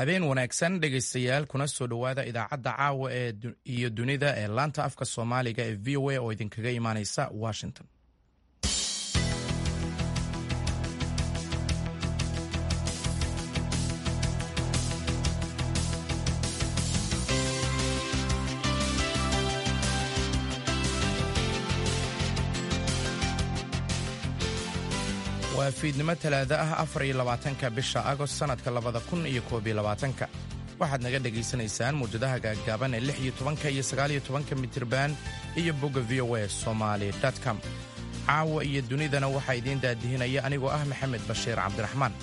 habeen wanaagsan dhegaystayaal kuna soo dhowaada idaacadda caawa ee iyo dunida ee laanta afka soomaaliga ee v o a oo idinkaga imaaneysa washington waa fiidnimo talaado ah afar iyo labaatanka bisha agost sannadka labada kun iyo koob iyo labaatanka waxaad naga dhegaysanaysaan muwjadaha gaaggaaban ee lix iyo tobanka iyo sagaal iyo tobanka mitirban iyo bogga v o a somaali com caawa iyo dunidana waxaa idiin daadihinaya anigoo ah maxamed bashiir cabdiraxmaan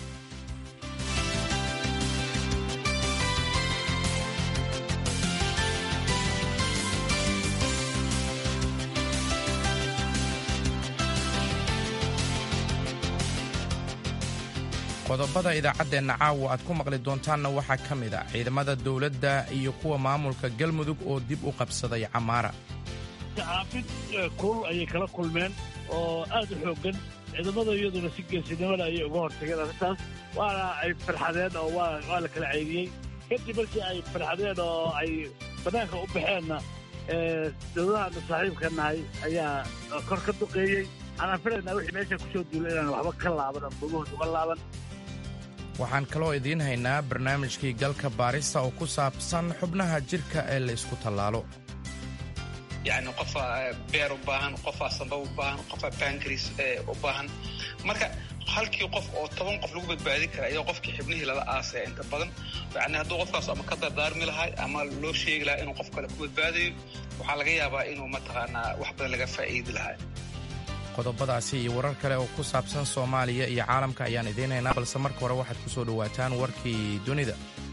qodobada idaacaddeenna caawa aad ku maqli doontaanna waxaa ka mid a ciidamada dowladda iyo kuwa maamulka galmudug oo dib u qabsaday camaara caafid kulul ayay kala kulmeen oo aad u xooggan ciidamada iyaduna si geesinimada ayay uga hortageen arrintaas waana ay farxadeen oo waa la kala ceydiyey kadib markii ay farxadeen oo ay bannaanka u baxeenna dowladahaana saaxiibka nahay ayaa kor ka duqeeyey waxaan filaynaa wixii meesha ku soo duula inaan waxba ka laaban ama gogahooda uga laaban waxaan kaloo idiin haynaa barnaamijkii galka baarista oo ku saabsan xubnaha jidhka ee la isku tallaalo yacni qofaa beer u baahan qofaa samba u baahan qofaa bankris u baahan marka halkii qof oo toban qof lagu badbaadin kara iyadoo qofkii xibnihii lala aasaya inta badan yani hadduu qofkaas ama ka dardaarmi lahay ama loo sheegi lahaa inuu qof kale ku badbaadayo waxaa laga yaabaa inuu mataqaanaa wax badan laga faa'iidi lahaa qodobadaasi iyo warar kale oo ku saabsan soomaaliya iyo caalamka ayaan idiin haynaa balse marka hore waxaad ku soo dhowaataan warkii dunida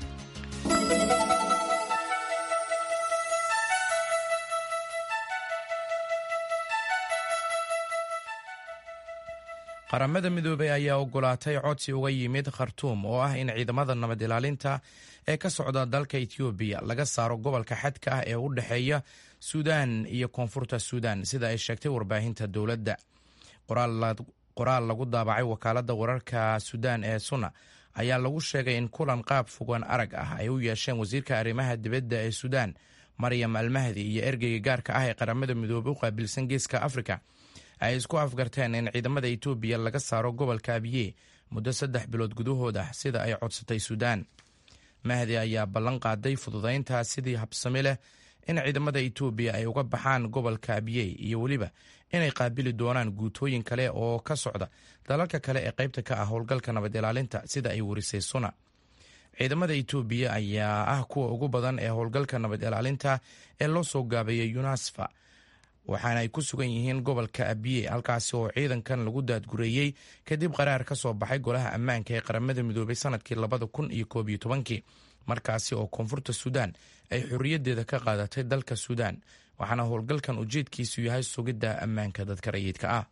qaramada midoobey ayaa ogolaatay codsi uga yimid khartuum oo ah in ciidamada nabad ilaalinta ee ka socda dalka etoobiya laga saaro gobolka xadka ah ee u dhexeeya suudaan iyo koonfurta suudaan sida ay sheegtay warbaahinta dowladda qoraal lagu daabacay wakaaladda wararka suudaan ee suna ayaa lagu sheegay in kulan qaab fogaan arag ah ay u yeesheen wasiirka arrimaha dibadda ee suudaan maryam almahdi iyo ergeyga gaarka ah ee qaramada midoobey u qaabilsan geeska afrika ay isku afgarteen in ciidamada etoobiya laga saaro gobolka abiye muddo saddex bilood gudahood ah sida ay codsatay suudaan mahdi ayaa ballan qaaday fududayntaa sidii habsami leh in ciidamada etoobiya ay uga baxaan gobolka abiye iyo weliba inay qaabili doonaan guutooyin kale oo ka socda dalalka kale ee qaybta ka ah howlgalka nabad ilaalinta sida ay warisay suna ciidamada etoobiya ayaa ah kuwa ugu badan ee howlgalka nabad ilaalinta ee loo soo gaabeeyay yunasfa waxaana ay ku sugan yihiin gobolka abiye halkaasi oo ciidankan lagu daadgureeyey kadib qaraar ka soo baxay golaha ammaanka ee qaramada midoobay sanadkii labada kun iyo koob iyo tobankii markaasi oo koonfurta suudaan ay xorriyaddeeda ka qaadatay dalka suudaan waxaana howlgalkan ujeedkiisu yahay sugidda ammaanka dadka rayidka ah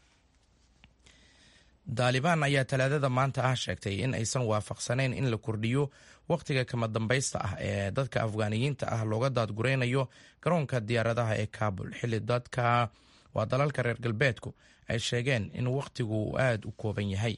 daalibaan ayaa talaadada maanta ah sheegtay in aysan waafaqsanayn in la kordhiyo wakhtiga kama dambaysta ah ee dadka afgaaniyiinta ah looga daadguraynayo garoonka diyaaradaha ee kabul xilli dadka waa dalalka reer galbeedku ay sheegeen in wakhtigu aada u kooban yahay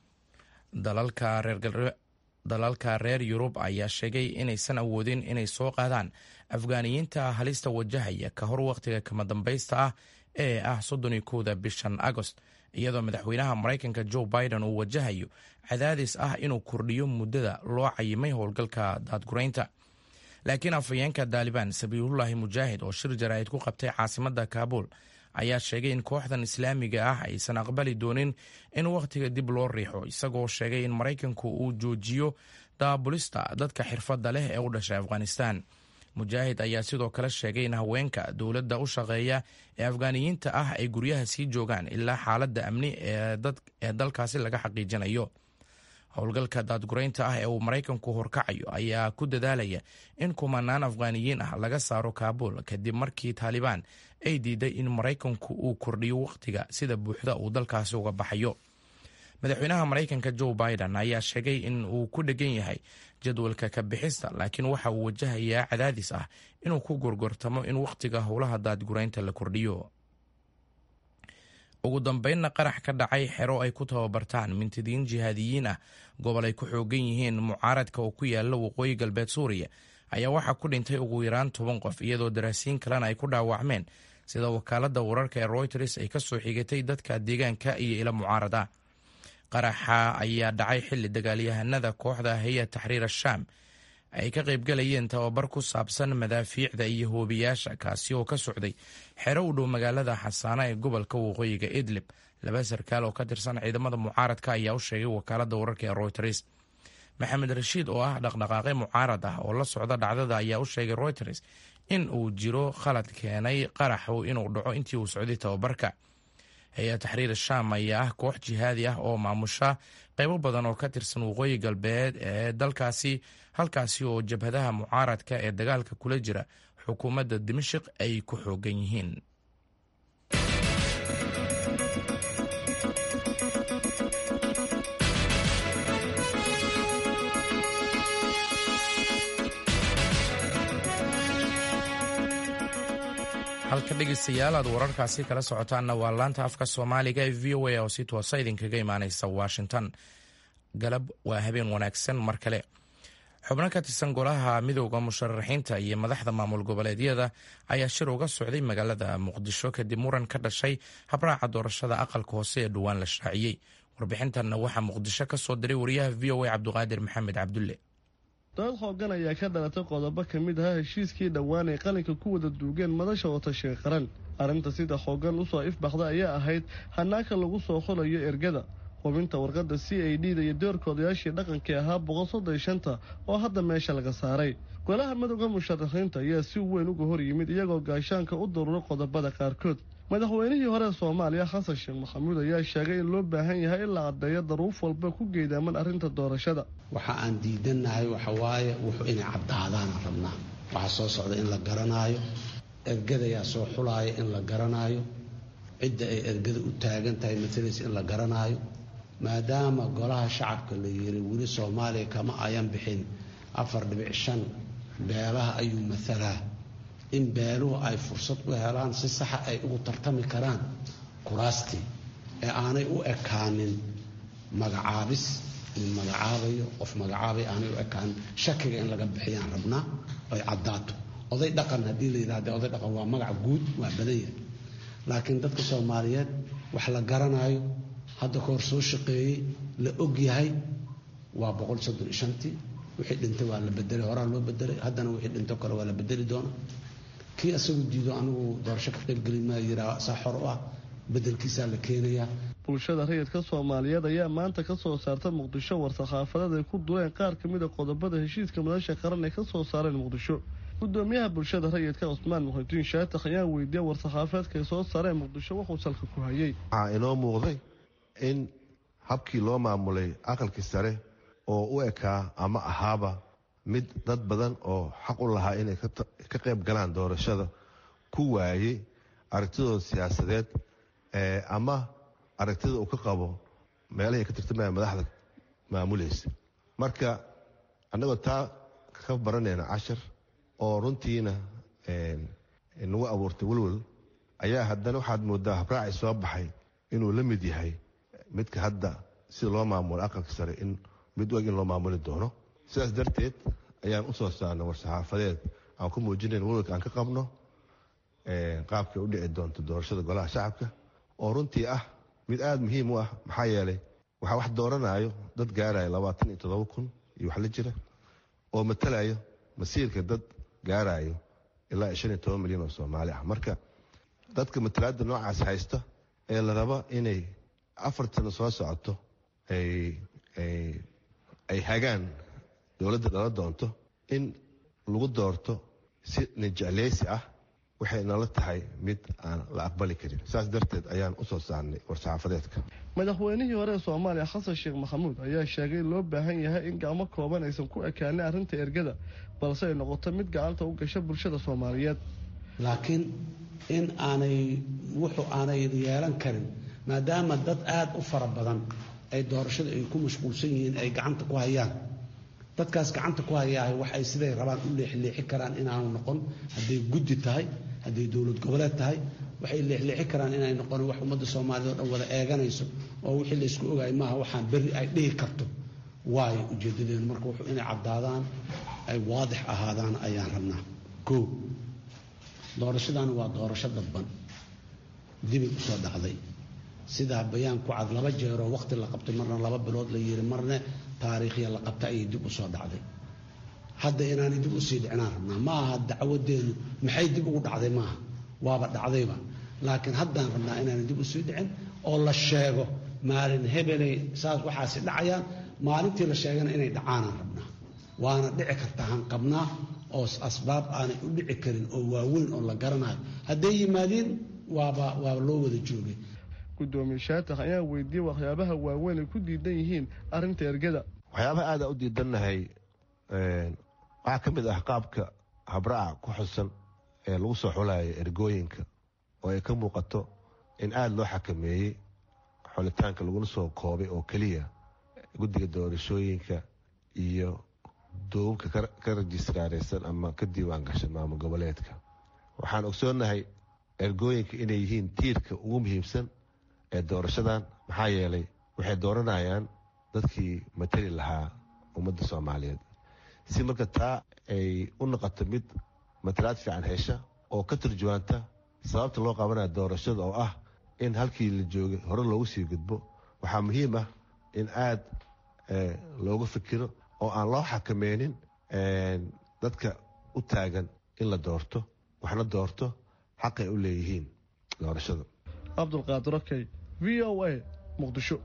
dalalka reer yurub ayaa sheegay inaysan awoodin inay soo qaadaan afgaaniyiinta halista wajahaya ka hor wakhtiga kama dambaysta ah ee ah soddon iyo kowda bishan agost iyadoo madaxweynaha maraykanka joe biden uu wajahayo cadaadis ah inuu kordhiyo muddada loo cayimay howlgalka daadguraynta laakiin afhayeenka daalibaan sabiilullaahi mujaahid oo shir jaraa'id ku qabtay caasimadda kaabul ayaa sheegay in kooxdan islaamiga ah aysan aqbali doonin in wakhtiga dib loo riixo isagoo sheegay in maraykanku uu joojiyo daabulista dadka xirfadda leh ee u dhashay afghanistan mujaahid ayaa sidoo kale sheegay in haweenka dowladda u shaqeeya ee afgaaniyiinta ah ay guryaha sii joogaan ilaa xaaladda amni ee dalkaasi laga xaqiijinayo howlgalka daadguraynta ah ee uu maraykanku horkacayo ayaa ku dadaalaya in kumanaan afghaaniyiin ah laga saaro kaabul kadib markii taalibaan ay diiday in maraykanku uu kordhiyo wakhtiga sida buuxda uu dalkaasi uga baxayo madaxweynaha maraykanka joe biden ayaa sheegay in uu ku dhegan yahay jadwalka ka bixista laakiin waxa uu wajahayaa cadaadis ah inuu ku gorgortamo in wakhtiga howlaha daadguraynta la kordhiyo ugu dambeynna qarax ka dhacay xero ay ku tababartaan mintidiin jihaadiyiin ah gobol ay ku xoogan yihiin mucaaradka oo ku yaala waqooyi galbeed suuriya ayaa waxaa ku dhintay ugu yaraan toban qof iyadoo daraasiin kalena ay ku dhaawacmeen sida wakaaladda wararka ee royters ay ka soo xigatay dadka deegaanka iyo ila mucaarada qaraxa ayaa dhacay xilli dagaalyahanada kooxda haya taxriir ashaam ay ka qaybgalayeen tababar ku saabsan madaafiicda iyo hoobiyaasha kaasi oo ka socday xero u dhow magaalada xasaana ee gobolka waqooyiga idlib laba sarkaal oo ka tirsan ciidamada mucaaradka ayaa u sheegay wakaaladda wararka ee royters maxamed rashiid oo ah dhaqdhaqaaqe mucaarad ah oo la socda dhacdada ayaa u sheegay royters in uu jiro khalad keenay qaraxu inuu dhaco intii uu socday tababarka hay-ad taxriir shaam ayaa ah koox jihaadi ah oo maamusha qaybo badan oo ka tirsan waqooyi galbeed ee dalkaasi halkaasi oo jabhadaha mucaaradka ee dagaalka kula jira xukuumadda dimashik ay ku xoogan yihiin halka dhegeystayaal aad wararkaasi kala socotaanna waa laanta afka soomaaliga ee v o a oo si toosa idinkaga imaaneysa washington galab waa habeen wanaagsan mar kale xubno ka tirsan golaha midooda musharaxiinta iyo madaxda maamul goboleedyada ayaa shir uga socday magaalada muqdisho kadib muran ka dhashay habraaca doorashada aqalka hoose ee dhowaan la shaaciyey warbixintanna waxaa muqdisho ka soo diray wariyaha v o a cabdiqaadir maxamed cabdulle dood xoogan ayaa ka dhalatay qodobo ka mid ahaa heshiiskii dhowaan ay qalinka ku wada duugeen madasha watashiga qaran arrinta sida xoogan usoo ifbaxda ayaa ahayd hanaaka lagu soo xulayo ergada hubinta warqadda c a d da iyo doorkoodayaashii dhaqankii ahaa boqol soddon shanta oo hadda meesha laga saaray golaha madowga musharaxiinta ayaa si weyn uga hor yimid iyagoo gaashaanka u daruuray qodobada qaarkood madaxweynihii hore soomaaliya xasan sheekh maxamuud ayaa sheegay in loo baahan yahay in la caddeeyo daruuf walba ku geedaaman arrinta doorashada waxa aan diidannahay waxawaaye wuxuu inay caddaadaana rabnaa waxaa soo socda in la garanaayo ergadayaa soo xulaaya in la garanaayo cidda ay ergada u taagan tahay matalaysa in la garanaayo maadaama golaha shacabka la yiri weli soomaaliya kama ayan bixin afar dhibic shan beelaha ayuu matalaa in beeluhu ay fursad u helaan si saxa ay ugu tartami karaan kuraastii ee aanay u ekaanin magacaabis nin magacaabayo qof magacaabay aanay u ekaanin shakiga in laga bixiyaan rabnaa ay caddaato oday dhaqan haddii la yidhahda oday dhaqan waa magac guud waa badan yahay laakiin dadka soomaaliyeed wax la garanaayo hadda ka hor soo shaqeeyey la og yahay waa boqol soddon iyo shantii wixii dhintay waa la bedelay horaa loo bedelay haddana wixii dhinto kale waa la bedeli doona kii isagu diido anigu doorasho ka qaybgeli maa yiraa saa xor u ah bedelkiisaa la keenayaa bulshada rayidka soomaaliyeed ayaa maanta ka soo saarta muqdisho war-saxaafadeed ay ku dureen qaar ka mid a qodobada heshiiska madasha qaran ay ka soo saareen muqdisho gudoomiyaha bulshada rayidka cusmaan muxudiin shaatakh ayaa weydiiyey war-saxaafeedka ay soo saareen muqdisho wuxuu salka ku hayay waxaa inoo muuqday in habkii loo maamulay aqalkii sare oo u ekaa ama ahaaba mid dad badan oo xaq u lahaa inay ka qayb galaan doorashada ku waayey aragtidooda siyaasadeed ama aragtida uu ka qabo meelahay ka tirtamaya madaxda maamulaysa marka annagoo taa ka baranayna cashar oo runtiina nagu abuurtay welwel ayaa haddana waxaad moodaa habraacay soo baxay inuu la mid yahay midka hadda sida loo maamulo aqalka sare in mid u eg in loo maamuli doono sidaas darteed ayaan u soo saarnay war-saxaafadeed aan ku muujinayn welwelka aan ka qabno qaabkay u dhici doonto doorashada golaha shacabka oo runtii ah mid aada muhiim u ah maxaa yeelay waxaa wax dooranayo dad gaaraya labaatan iyo toddoba kun iyo wax la jira oo matalayo masiirka dad gaarayo ilaa shan iyo toban milyan oo soomaali ah marka dadka matalaada noocaas haysta ee la raba inay afar sano soo socoto ay hagaan dowladda dhala doonto in lagu doorto si nijecleysi ah waxay nala tahay mid aan la aqbali karin saas darteed ayaan u soo saarnay war-saxaafadeedka madaxweynihii hore ee soomaaliya xasan sheekh maxamuud ayaa sheegay in loo baahan yahay in gacmo kooban aysan ku ekaanin arrinta ergada balse ay noqoto mid gacanta u gasha bulshada soomaaliyeed laakiin in aanay wuxuu aanay yeelan karin maadaama dad aada u fara badan ay doorashada ay ku mashquulsan yihiin ay gacanta ku hayaan dadkaas gacanta ku hayaah wax ay siday rabaan u leexleexi karaan inaanu noqon hadday guddi tahay hadday dowlad goboleed tahay waxay leexleexi karaan inay noqon wax ummadda soomaaliyed oo dhan wada eeganayso oo wixii laysku ogaay maaha waxaan berri ay dhihi karto waayo ujeedadeenu marka wuxuu inay caddaadaan ay waadix ahaadaan ayaan rabnaa koo doorashadaani waa doorasho dadban dibay u soo dhacday sidaa bayaan ku cad laba jeeroo waqti la qabtay marna laba bilood la yiri marna taariikhya la qabta ayay dib u soo dhacday hadda inaanay dib usii dhicinaan rabnaa ma aha dacwadeenu maxay dib ugu dhacday maaha waaba dhacdayba laakiin haddaan rabnaa inaanay dib usii dhicin oo la sheego maalin hebelay saas waxaasi dhacayaan maalintii la sheegana inay dhacaanaan rabnaa waana dhici karta hanqabnaa oo asbaab aanay u dhici karin oo waaweyn oo la garanayo hadday yimaadiin waaba waaba loo wada joogay gudoomiye shaatax ayaa weydiiyey waxyaabaha waaweyn ay ku diidan yihiin arrinta ergada waxyaabaha aada u diidannahay waxaa ka mid ah qaabka habraaca ku xusan ee lagu soo xulayo ergooyinka oo ay ka muuqato in aada loo xakameeyey xulitaanka laguna soo koobay oo keliya guddiga doorashooyinka iyo duubabka ka rajistraareysan ama ka diiwaan gashan maamul goboleedka waxaan ogsoonnahay ergooyinka inay yihiin tiirka ugu muhiimsan ee doorashadan maxaa yeelay waxay dooranayaan dadkii matali lahaa ummadda soomaaliyeed si marka taa ay u noqoto mid matalaad fiican hesha oo ka turjuwaanta sababta loo qabanaya doorashada oo ah in halkii la joogay hore loogu sii gudbo waxaa muhiim ah in aada looga fikiro oo aan loo xakameynin dadka u taagan in la doorto waxna doorto xaqay u leeyihiin doorashada cabdulqaadir okey v o a muqdisho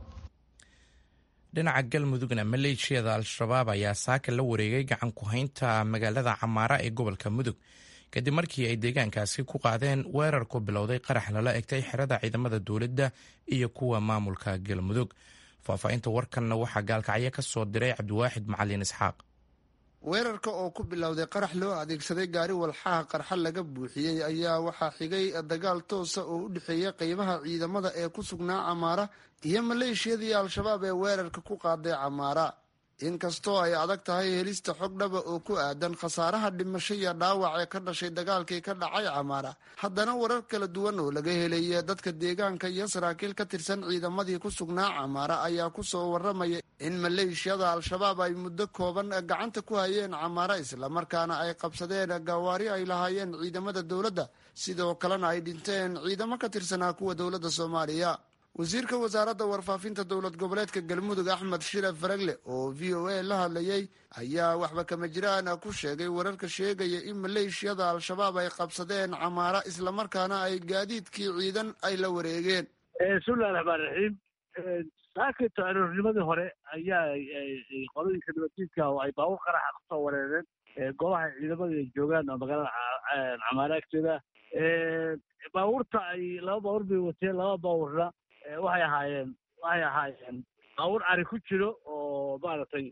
dhinaca galmudugna maleeshiyada al-shabaab ayaa saaka la wareegay gacan ku-haynta magaalada camaara ee gobolka mudug kadib markii ay deegaankaasi ku qaadeen weerar ku bilowday qarax lala egtay xerada ciidamada dowladda iyo kuwa maamulka galmudug faahfaahinta warkanna waxaa gaalkacyo ka soo diray cabdiwaaxid macalin isxaaq weerarka oo ku bilowday qarax loo adeegsaday gaari walxaha qarxa laga buuxiyey ayaa waxaa xigay dagaal toosa oo u dhexeeya qeybaha ciidamada ee ku sugnaa camaara iyo maleeshiyadii al-shabaab ee weerarka ku qaaday camaara inkastoo ay adag tahay helista xog dhaba oo ku aadan khasaaraha dhimasho iyo dhaawac ee ka dhashay dagaalkii ka dhacay camaara haddana warar kala duwan oo laga helay dadka deegaanka iyo saraakiil ka tirsan ciidamadii ku sugnaa camaara ayaa kusoo waramaya in maleeshiyada al-shabaab ay muddo kooban gacanta ku hayeen camaara islamarkaana ay qabsadeen gawaari ay lahaayeen ciidamada dowladda sidoo kalena ay dhinteen ciidamo ka tirsanaa kuwa dowladda soomaaliya wasiirka wasaaradda warfaafinta dowlad goboleedka galmudug axmed shire faragle oo v o a la hadlayay ayaa waxba kama jiraan ku sheegay wararka sheegaya in maleeshiyada al-shabaab ay qabsadeen camaara islamarkaana ay gaadiidkii ciidan ay la wareegeen bismillahi raxmaan raxiim saakayto aroornimadii hore ayaa qolooyinka nabaddiidka oo ay baabuur qaraxa kusoo wareereen goobaha ciidamada ay joogaan oo magaalada camaara agteeda baabuurta ay laba baabuur bay wateen laba baabuurna waxay ahaayeen waxay ahaayeen baabuur ari ku jiro oo maaragtay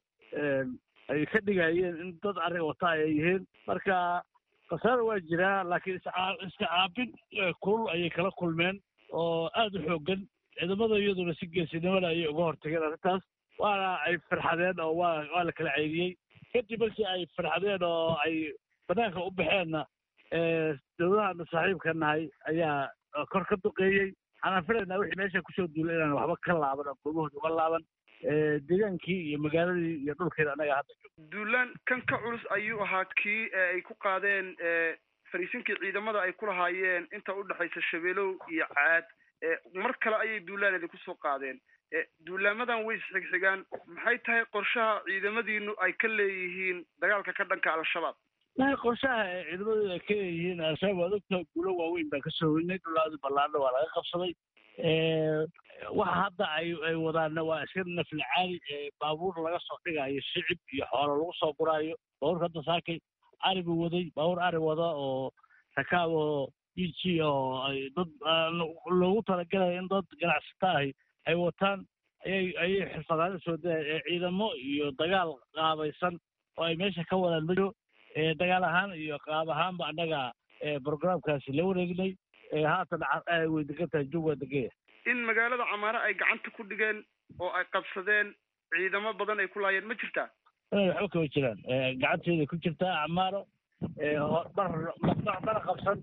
ay ka dhigayeen in dad ari wata ay yihiin marka khasaara waa jiraa laakiin iska caabin kulul ayay kala kulmeen oo aada u xooggan ciidamada iyaduna si geesinimada ayay uga hortageen arrintaas waana ay farxadeen oo waa waa la kala ceydiyey kadib markii ay farxadeen oo ay banaanka u baxeenna dowladahaana saaxiibka nahay ayaa kor ka duqeeyey waxaan filaynaa wixii meesha kusoo duulay inaan waxba ka laaban oo goobahooda uga laaban deegaankii iyo magaaladii iyo dhulkeeda annaga hadda joog duulaan kan ka culus ayuu ahaa kii ay ku qaadeen fariisinkii ciidamada ay ku lahaayeen inta u dhexaysa shabeelow iyo caad mar kale ayay duulaaneeda kusoo qaadeen duulaamadan way isxigxigaan maxay tahay qorshaha ciidamadiinu ay ka leeyihiin dagaalka ka dhanka al-shabaab lahi qorshaha ee ciidamadooda ay ka leeyihiin al-shabaab waad ogtaha guulo waaweyn baan kasoo weynay dhulaadu ballaadha waa laga qabsaday waxa hadda ay ay wadaanna waa iska nafli caali baabuur laga soo dhigayo shicib iyo xoolo lagu soo guraayo baabuurka hadda saakay ari buu waday baabuur ari wada oo rakaab oo b g oo ay dad loogu talagalaya in dad ganacsata ahi ay wataan ayay ayay xirfadaada soo daya ciidamo iyo dagaal qaabaysan oo ay meesha ka wadaan majo dagaal ahaan iyo qaab ahaanba annaga programkaasi la wareegnay haatan way degan tahay jug waa degaya in magaalada camaare ay gacanta ku dhigeen oo ay qabsadeen ciidamo badan ay ku laayeen ma jirtaa waxba kama jiraan gacanteeday ku jirtaa camaaro mana qabsan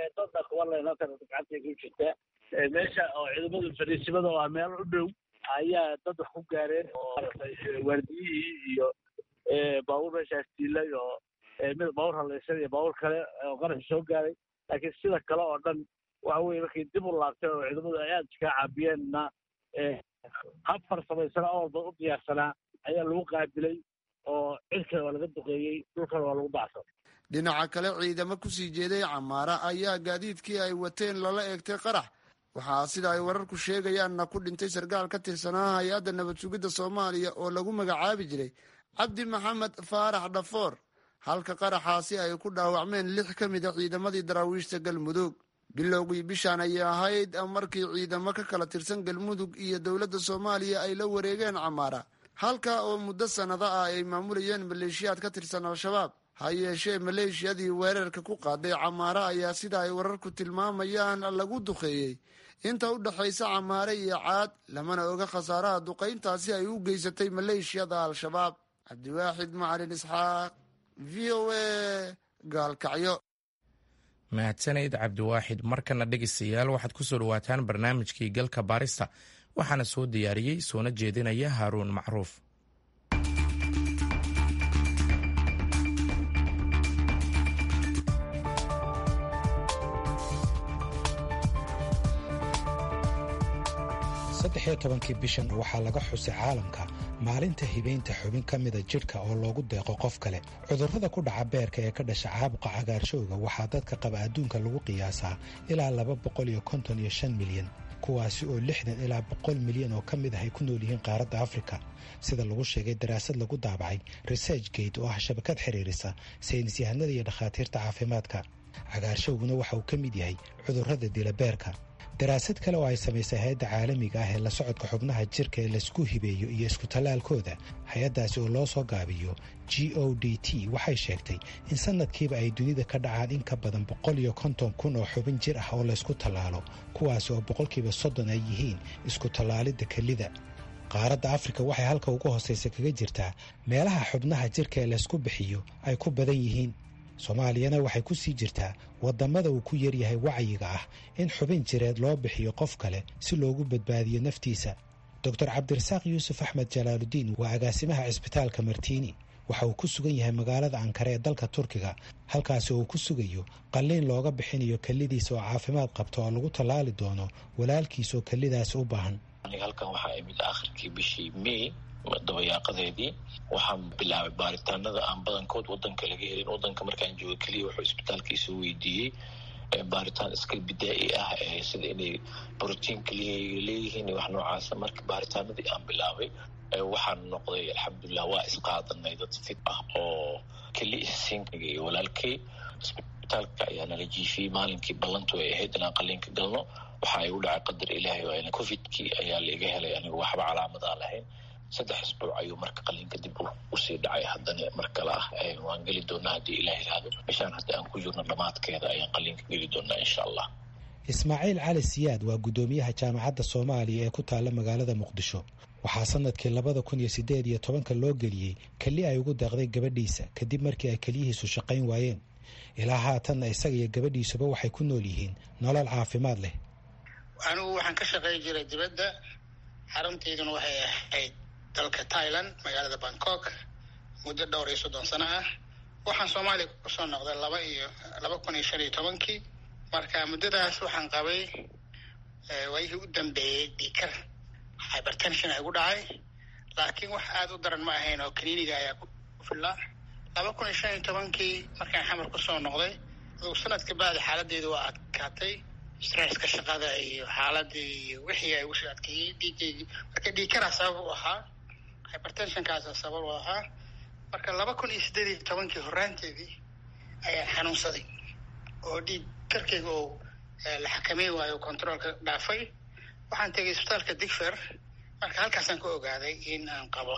dadna kuba leen halkan gacantay ku jirtaa meesha oo ciidamada fariisimada oo ah meel u dhow ayaa dad wax ku gaareen oo maaragtay waardiyihii iyo baabuur meeshaas diilay oo mid baabuur halaysan iyo baabuur kale oo qaraxi soo gaaray laakiin sida kale oo dhan waxa weye markay dib u laabteen oo ciidamadu ay aada iskaga caabiyeenna hab farsamaysan oo walba u diyaarsanaa ayaa lagu qaabilay oo cirkana waa laga duqeeyey dhulkana waa lagu bacsan dhinaca kale ciidamo kusii jeeday camaara ayaa gaadiidkii ay wateen lala eegtay qarax waxaa sida ay wararku sheegayaanna ku dhintay sarkaal ka tirsanaa hay-adda nabad sugidda soomaaliya oo lagu magacaabi jiray cabdi maxamed faarax dhafoor halka qaraxaasi ay ku dhaawacmeen lix ka mid a ciidamadii daraawiishta galmudug bilowgii bishaan ayay ahayd markii ciidamo ka kala tirsan galmudug iyo dowladda soomaaliya ay la wareegeen camaara halka oo muddo sannado ah ay maamulayeen maleeshiyaad ka tirsan al-shabaab ha yeeshee maleeshiyadii weerarka ku qaaday camaare ayaa sida ay wararku tilmaamayaan lagu duqeeyey inta u dhexaysa camaare iyo caad lamana oga khasaaraha duqayntaasi ay u geysatay maleeshiyada al-shabaab cabdiwaaxid macalin isxaaq v o a gaalkacyo mahadsanayd cabdiwaaxid markana dhegeystayaal waxaad ku soo dhawaataan barnaamijkii galka baarista waxaana soo diyaariyey soona jeedinaya haaruun macruuf saddexiyo tobankii bishan waxaa laga xusay caalamka maalinta hibaynta xubin ka mida jidhka oo loogu deeqo qof kale cudurrada ku dhaca beerka ee ka dhasha caabuqa cagaarshowga waxaa dadka qaba adduunka lagu qiyaasaa ilaa laba boqol iyo konton iyo shan milyan kuwaasi oo lixdan ilaa boqol milyan oo ka mid ah ay ku nool yihiin qaaradda afrika sida lagu sheegay daraasad lagu daabacay research gate oo ah shabakad xiriirisa saynis yahanada iyo dhakhaatiirta caafimaadka cagaarshowguna waxa uu ka mid yahay cudurrada dila beerka daraasad kale oo ay samaysay hay-adda caalamiga ah ee la socodka xubnaha jirka ee laisku hibeeyo iyo isku tallaalkooda hay-addaasi oo loo soo gaabiyo g o d t waxay sheegtay in sanadkiiba ay dunida ka dhacaan in ka badan boqol iyo konton kun oo xubin jir ah oo laysku tallaalo kuwaasi oo boqolkiiba soddon ay yihiin isku tallaalidda kelida qaaradda afrika waxay halka ugu hoosaysa kaga jirtaa meelaha xubnaha jirka ee laysku bixiyo ay ku badan yihiin soomaaliyana waxay ku sii jirtaa waddamada uu ku yaryahay wacyiga ah in xubin jireed loo bixiyo qof kale si loogu badbaadiyo naftiisa doctor cabdirasaaq yuusuf axmed jalaaludiin waa agaasimaha cisbitaalka martiini waxa uu ku sugan yahay magaalada ankare ee dalka turkiga halkaasi uu ku sugayo qalliin looga bixinayo kellidiisa oo caafimaad qabta oo lagu tallaali doono walaalkiis oo kellidaasi u baahan halkan waxaa imid akhirkii bishii may dabayaaqadeedii waxaan bilaabay baaritaanada aan badankood wadanka laga helin wadanka markaan jooga keliya wuxuu isbitaalkiisa weydiiyey baaritaan iska bidaa-i ah sida inay brotiin keliya leeyihiin wax noocaasa marka baaritaanadii aan bilaabay waxaan noqday alxamdulilah waa isqaadanay dad fit ah oo keli isiinkaga iyo walaalkay isbitaalka ayaa nala jiifiyey maalinkii ballantu ay ahayd inaan qaliinka galno waxa ay u dhacay qadar ilaahay waa covidkii ayaa laiga helay anigu waxba calaamadaa lahayn saddex isbuuc ayuu marka qaliinka dib usii dhacay haddana mar kale ah waan geli doonaa haddii ilaah yihahdo bishaan hadda aan ku jirno dhammaadkeeda ayaan qaliinka geli doonaa insha allah ismaaciil cali siyaad waa guddoomiyaha jaamacadda soomaaliya ee ku taalla magaalada muqdisho waxaa sanadkii labada kun iyo siddeed iyo tobanka loo geliyey keli ay ugu deeqday gabadhiisa kadib markii ay keliyihiisu shaqayn waayeen ilaa haatanna isaga iyo gabadhiisuba waxay ku nool yihiin nolol caafimaad leh anigu waxaan ka shaqayn jiray dibadda xaruntayduna waxay ahayd dalka thailand magaalada bangkok muddo dhowr iyo soddon sano ah waxaan soomaaliya kusoo noqday laba iyo laba kun iyo shan iyo tobankii marka muddadaas waxaan qabay waayihii u dambeeyey dhiikar hybertension ay gu dhacay laakiin wax aada u daran ma ahayn oo kaniiniga ayaa ku fillaa laba kun iyo shan iyo tobankii markaan xamar kusoo noqday adugu sanadka bacdi xaaladdeedu waa adkaatay stresska shaqada iyo xaaladii iyo wixii ay usoo adkeeyey dhiigeygii marka dhiikaraa sabab u ahaa hybertensionkaasa sabab u ahaa marka laba kun iyo siddeed iyo tobankii horaanteedii ayaan xanuunsaday oo dhiig karkeyga oo la xakamey waayo controolka dhaafay waxaan tegay isbitaalka digfer marka halkaasaan ka ogaaday in aan qabo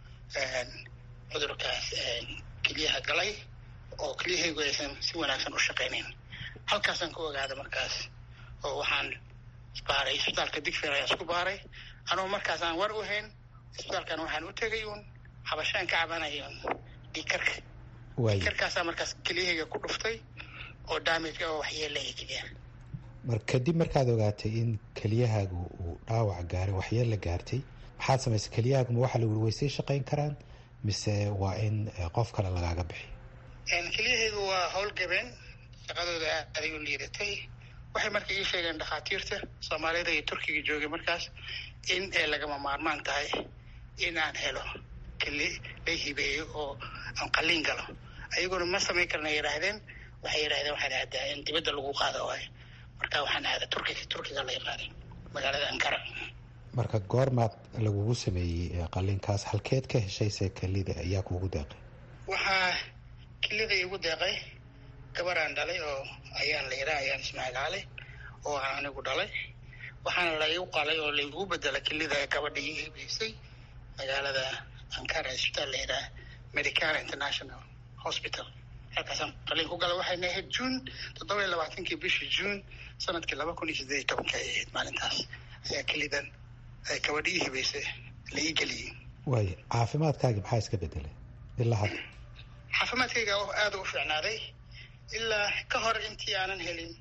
cudurkaas keliyaha galay oo kelyahaygu aysan si wanaagsan u shaqaynayn halkaasaan ka ogaaday markaas oo waxaan isbaaray isbitaalka digfer ayaan isku baaray anugu markaas aan war u hayn isbitaalkan waxaan u tegay uun xabashaan ka cabanaya un dhiikarka dhiikarkaasaa markaas kelyahayga ku dhuftay oo damage oo waxyeelaya keliyaha mar kadib markaad ogaatay in keliyahaagu uu dhaawac gaaray waxyeella gaartay maxaad samaysay keliyahaagu ma waxaa la wuri waysay shaqayn karaan mise waa in qof kale lagaaga bixiyo keliyahaygu waa howlgabeen shaqadooda aaday u liidatay waxay marka ii sheegeen dhakhaatiirta soomaalida iyo turkiga joogay markaas in ay lagama maarmaan tahay in aan helo keli la hibeeyo oo aan qalliin galo ayaguna ma samayn karna yidhaahdeen waxay yidhahdeen waxaan aadaa in dibadda lagu qaado waayo marka waxaan aadaa turkiga turkiga lay qaaday magaalada ankara marka goormaad lagugu sameeyey qalliinkaas halkeed ka heshayse kelida ayaa kuugu deeqay waxaa kelida iigu deeqay gabaraan dhalay oo ayaan la yidhaha ayaan ismaaciil oo aan anigu dhalay waxaana laigu qalay oo laigu bedelay kelida gabadha ii hibeysay magaalada ankara isbitaal la yidhaha medicana international hospital halkaasaan qalliin ku galay waxayna ahayd juun toddoba iyo labaatankii bishii juun sanadkii laba kun iyo siddeed iyo tobanka ay ahayd maalintaas ayaa kelidan ay gabadha ii hibeysay la ii geliyey waaya caafimaadkaagi maxaa iska bedelay ilaa hadda caafimaadkayga aada u fiicnaaday ilaa ka hor intii aanan helin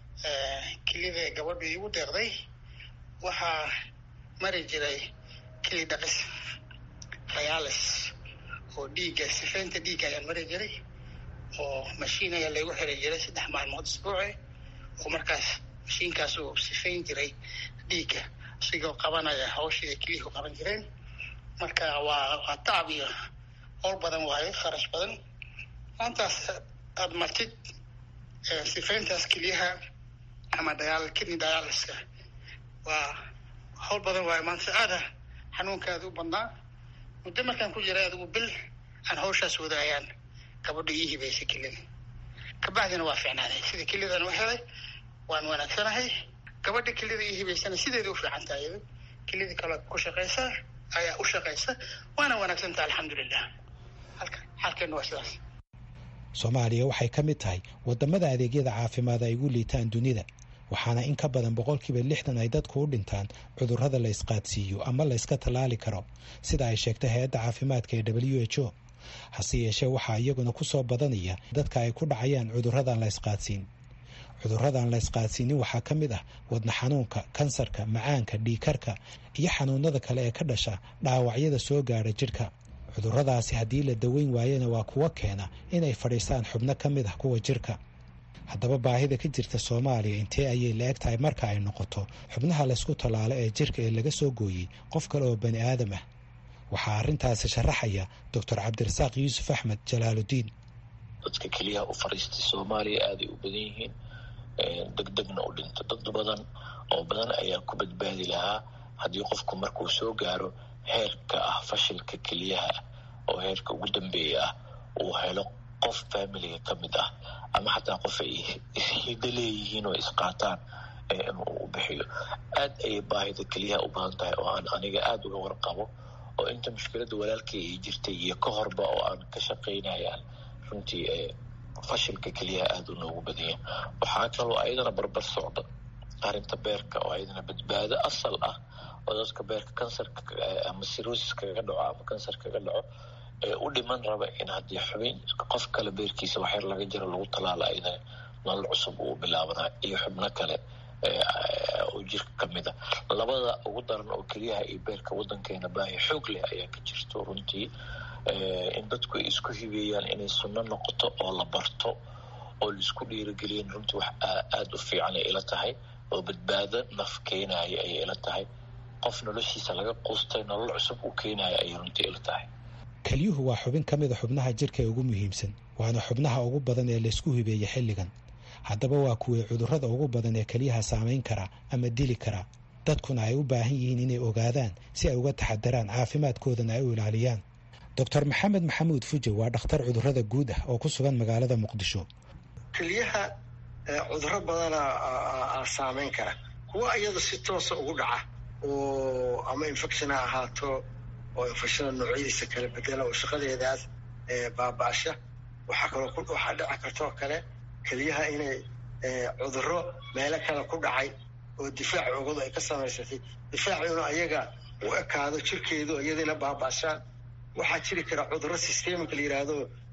kelida gabadhu iigu deeqday waxaa mari jiray keli dhaqis dialis oo dhiigga sifeynta dhiigga ayaan mari jiray oo mashiin ayaa laygu xiri jiray saddex maalmood isbuuci oo markaas mashiinkaas uu sifeyn jiray dhiigga isigoo qabanaya hawshii ay keliyuhu qaban jireen marka waa waa tacab iyo howl badan waayo kharash badan maantaas aada martid sifeyntaas keliyaha ama dayaal kidney dialyska waa howl badan waayo maanta aada xanuunkaada u badnaa muddo markaan ku jiray adigu bil aan hawshaas wadaayaan gabadha ii hibaysay kelida kabacdina waa fiicnaaday sida kelidan u helay waan wanaagsanahay gabadha kelida ii hibaysana sideeda u fiican tahay iyado kelida kale ku shaqaysa ayaa u shaqaysa waana wanaagsantaha alxamdulilah halka xaalkeenu waa sidaas soomaaliya waxay ka mid tahay wadamada adeegyada caafimaad ay ugu liitaan dunida waxaana in ka badan boqolkiiba lixdan ay dadku u dhintaan cudurrada la ysqaadsiiyo ama la yska tallaali karo sida ay sheegtay hay-adda caafimaadka ee w h o hase yeeshee waxaa iyaguna ku soo badanaya dadka ay ku dhacayaan cudurradan la ysqaadsiin cudurradan la ysqaadsiinin waxaa ka mid ah wadna xanuunka kansarka macaanka dhiikarka iyo xanuunada kale ee ka dhasha dhaawacyada soo gaadha jidhka cudurradaasi haddii la daweyn waayana waa kuwa keena inay fadhiistaan xubno ka mid ah kuwa jirka haddaba baahida ka jirta soomaaliya intee ayay la eg tahay marka ay noqoto xubnaha laysku tallaalo ee jirka ee laga soo gooyey qof kale oo bani aadam ah waxaa arrintaasi sharaxaya doctor cabdirasaaq yuusuf axmed jalaaludiin dadka keliyaha u fadhiistay soomaaliya aaday u badan yihiin degdegna u dhinto dad badan oo badan ayaa ku badbaadi lahaa haddii qofku markuu soo gaaro heerka ah fashilka keliyaha oo heerka ugu dambeeya ah uu helo qof familiga ka mid ah ama xataa qof ay ishido leeyihiin oo isqaataan inuu u bixiyo aad ayay baahida keliyaha u badan tahay oo aan aniga aada uga warqabo oo inta mushkiladda walaalkay ay jirtay iyo ka horba oo aan ka shaqaynayaan runtii fashilka keliyaha aada u noogu badanya waxaa kaloo ayadana barbar socda arrinta beerka oo ayadana badbaado asal ah oo dadka beerka kansarka ama sirosis kaga dhaco ama kansar kaga dhaco ee u dhiman raba in haddii xubin qof kale beerkiisa waxyar laga jiro lagu talaalo ayadana nolol cusub uu bilaabanaa iyo xubno kale oo jirka ka mid a labada ugu daran oo keliyaha iyo beerka waddankeena baahi xoog leh ayaa ka jirto runtii in dadku ay isku hibeeyaan inay sunno noqoto oo la barto oo laisku dhiirigeliyan runtii wax aada u fiican ay ila tahay oo badbaado naf keenaya ayay ila tahay qof noloshiisa laga quustay nolol cusub uu keenaya ayay runtii ila tahay kelyuhu waa xubin ka mid a xubnaha jirka ee ugu muhiimsan waana xubnaha ugu badan ee laysku hibeeya xilligan haddaba waa kuwii cudurrada ugu badan ee keliyaha saamayn kara ama dili kara dadkuna ay u baahan yihiin inay ogaadaan si ay uga taxadaraan caafimaadkoodana ay u ilaaliyaan doctor maxamed maxamuud fuje waa dhakhtar cudurrada guud ah oo ku sugan magaalada muqdisho keliyaha cudurro badana saamayn kara kuwa iyada si toosa ugu dhaca oo ama infection ha ahaato oo infectiona noocyadiisa kala bedela oo shaqadeedaas baaba-asha waxaa kaloo waxaa dhici kartoo kale keliyaha inay cudurro meelo kale ku dhacay oo difaac oogadu ay ka samaysatay difaaciuna ayaga u ekaado jirkeedu iyadina baaba-ashaan waxaa jiri kara cudurro systemic la yidhaahdo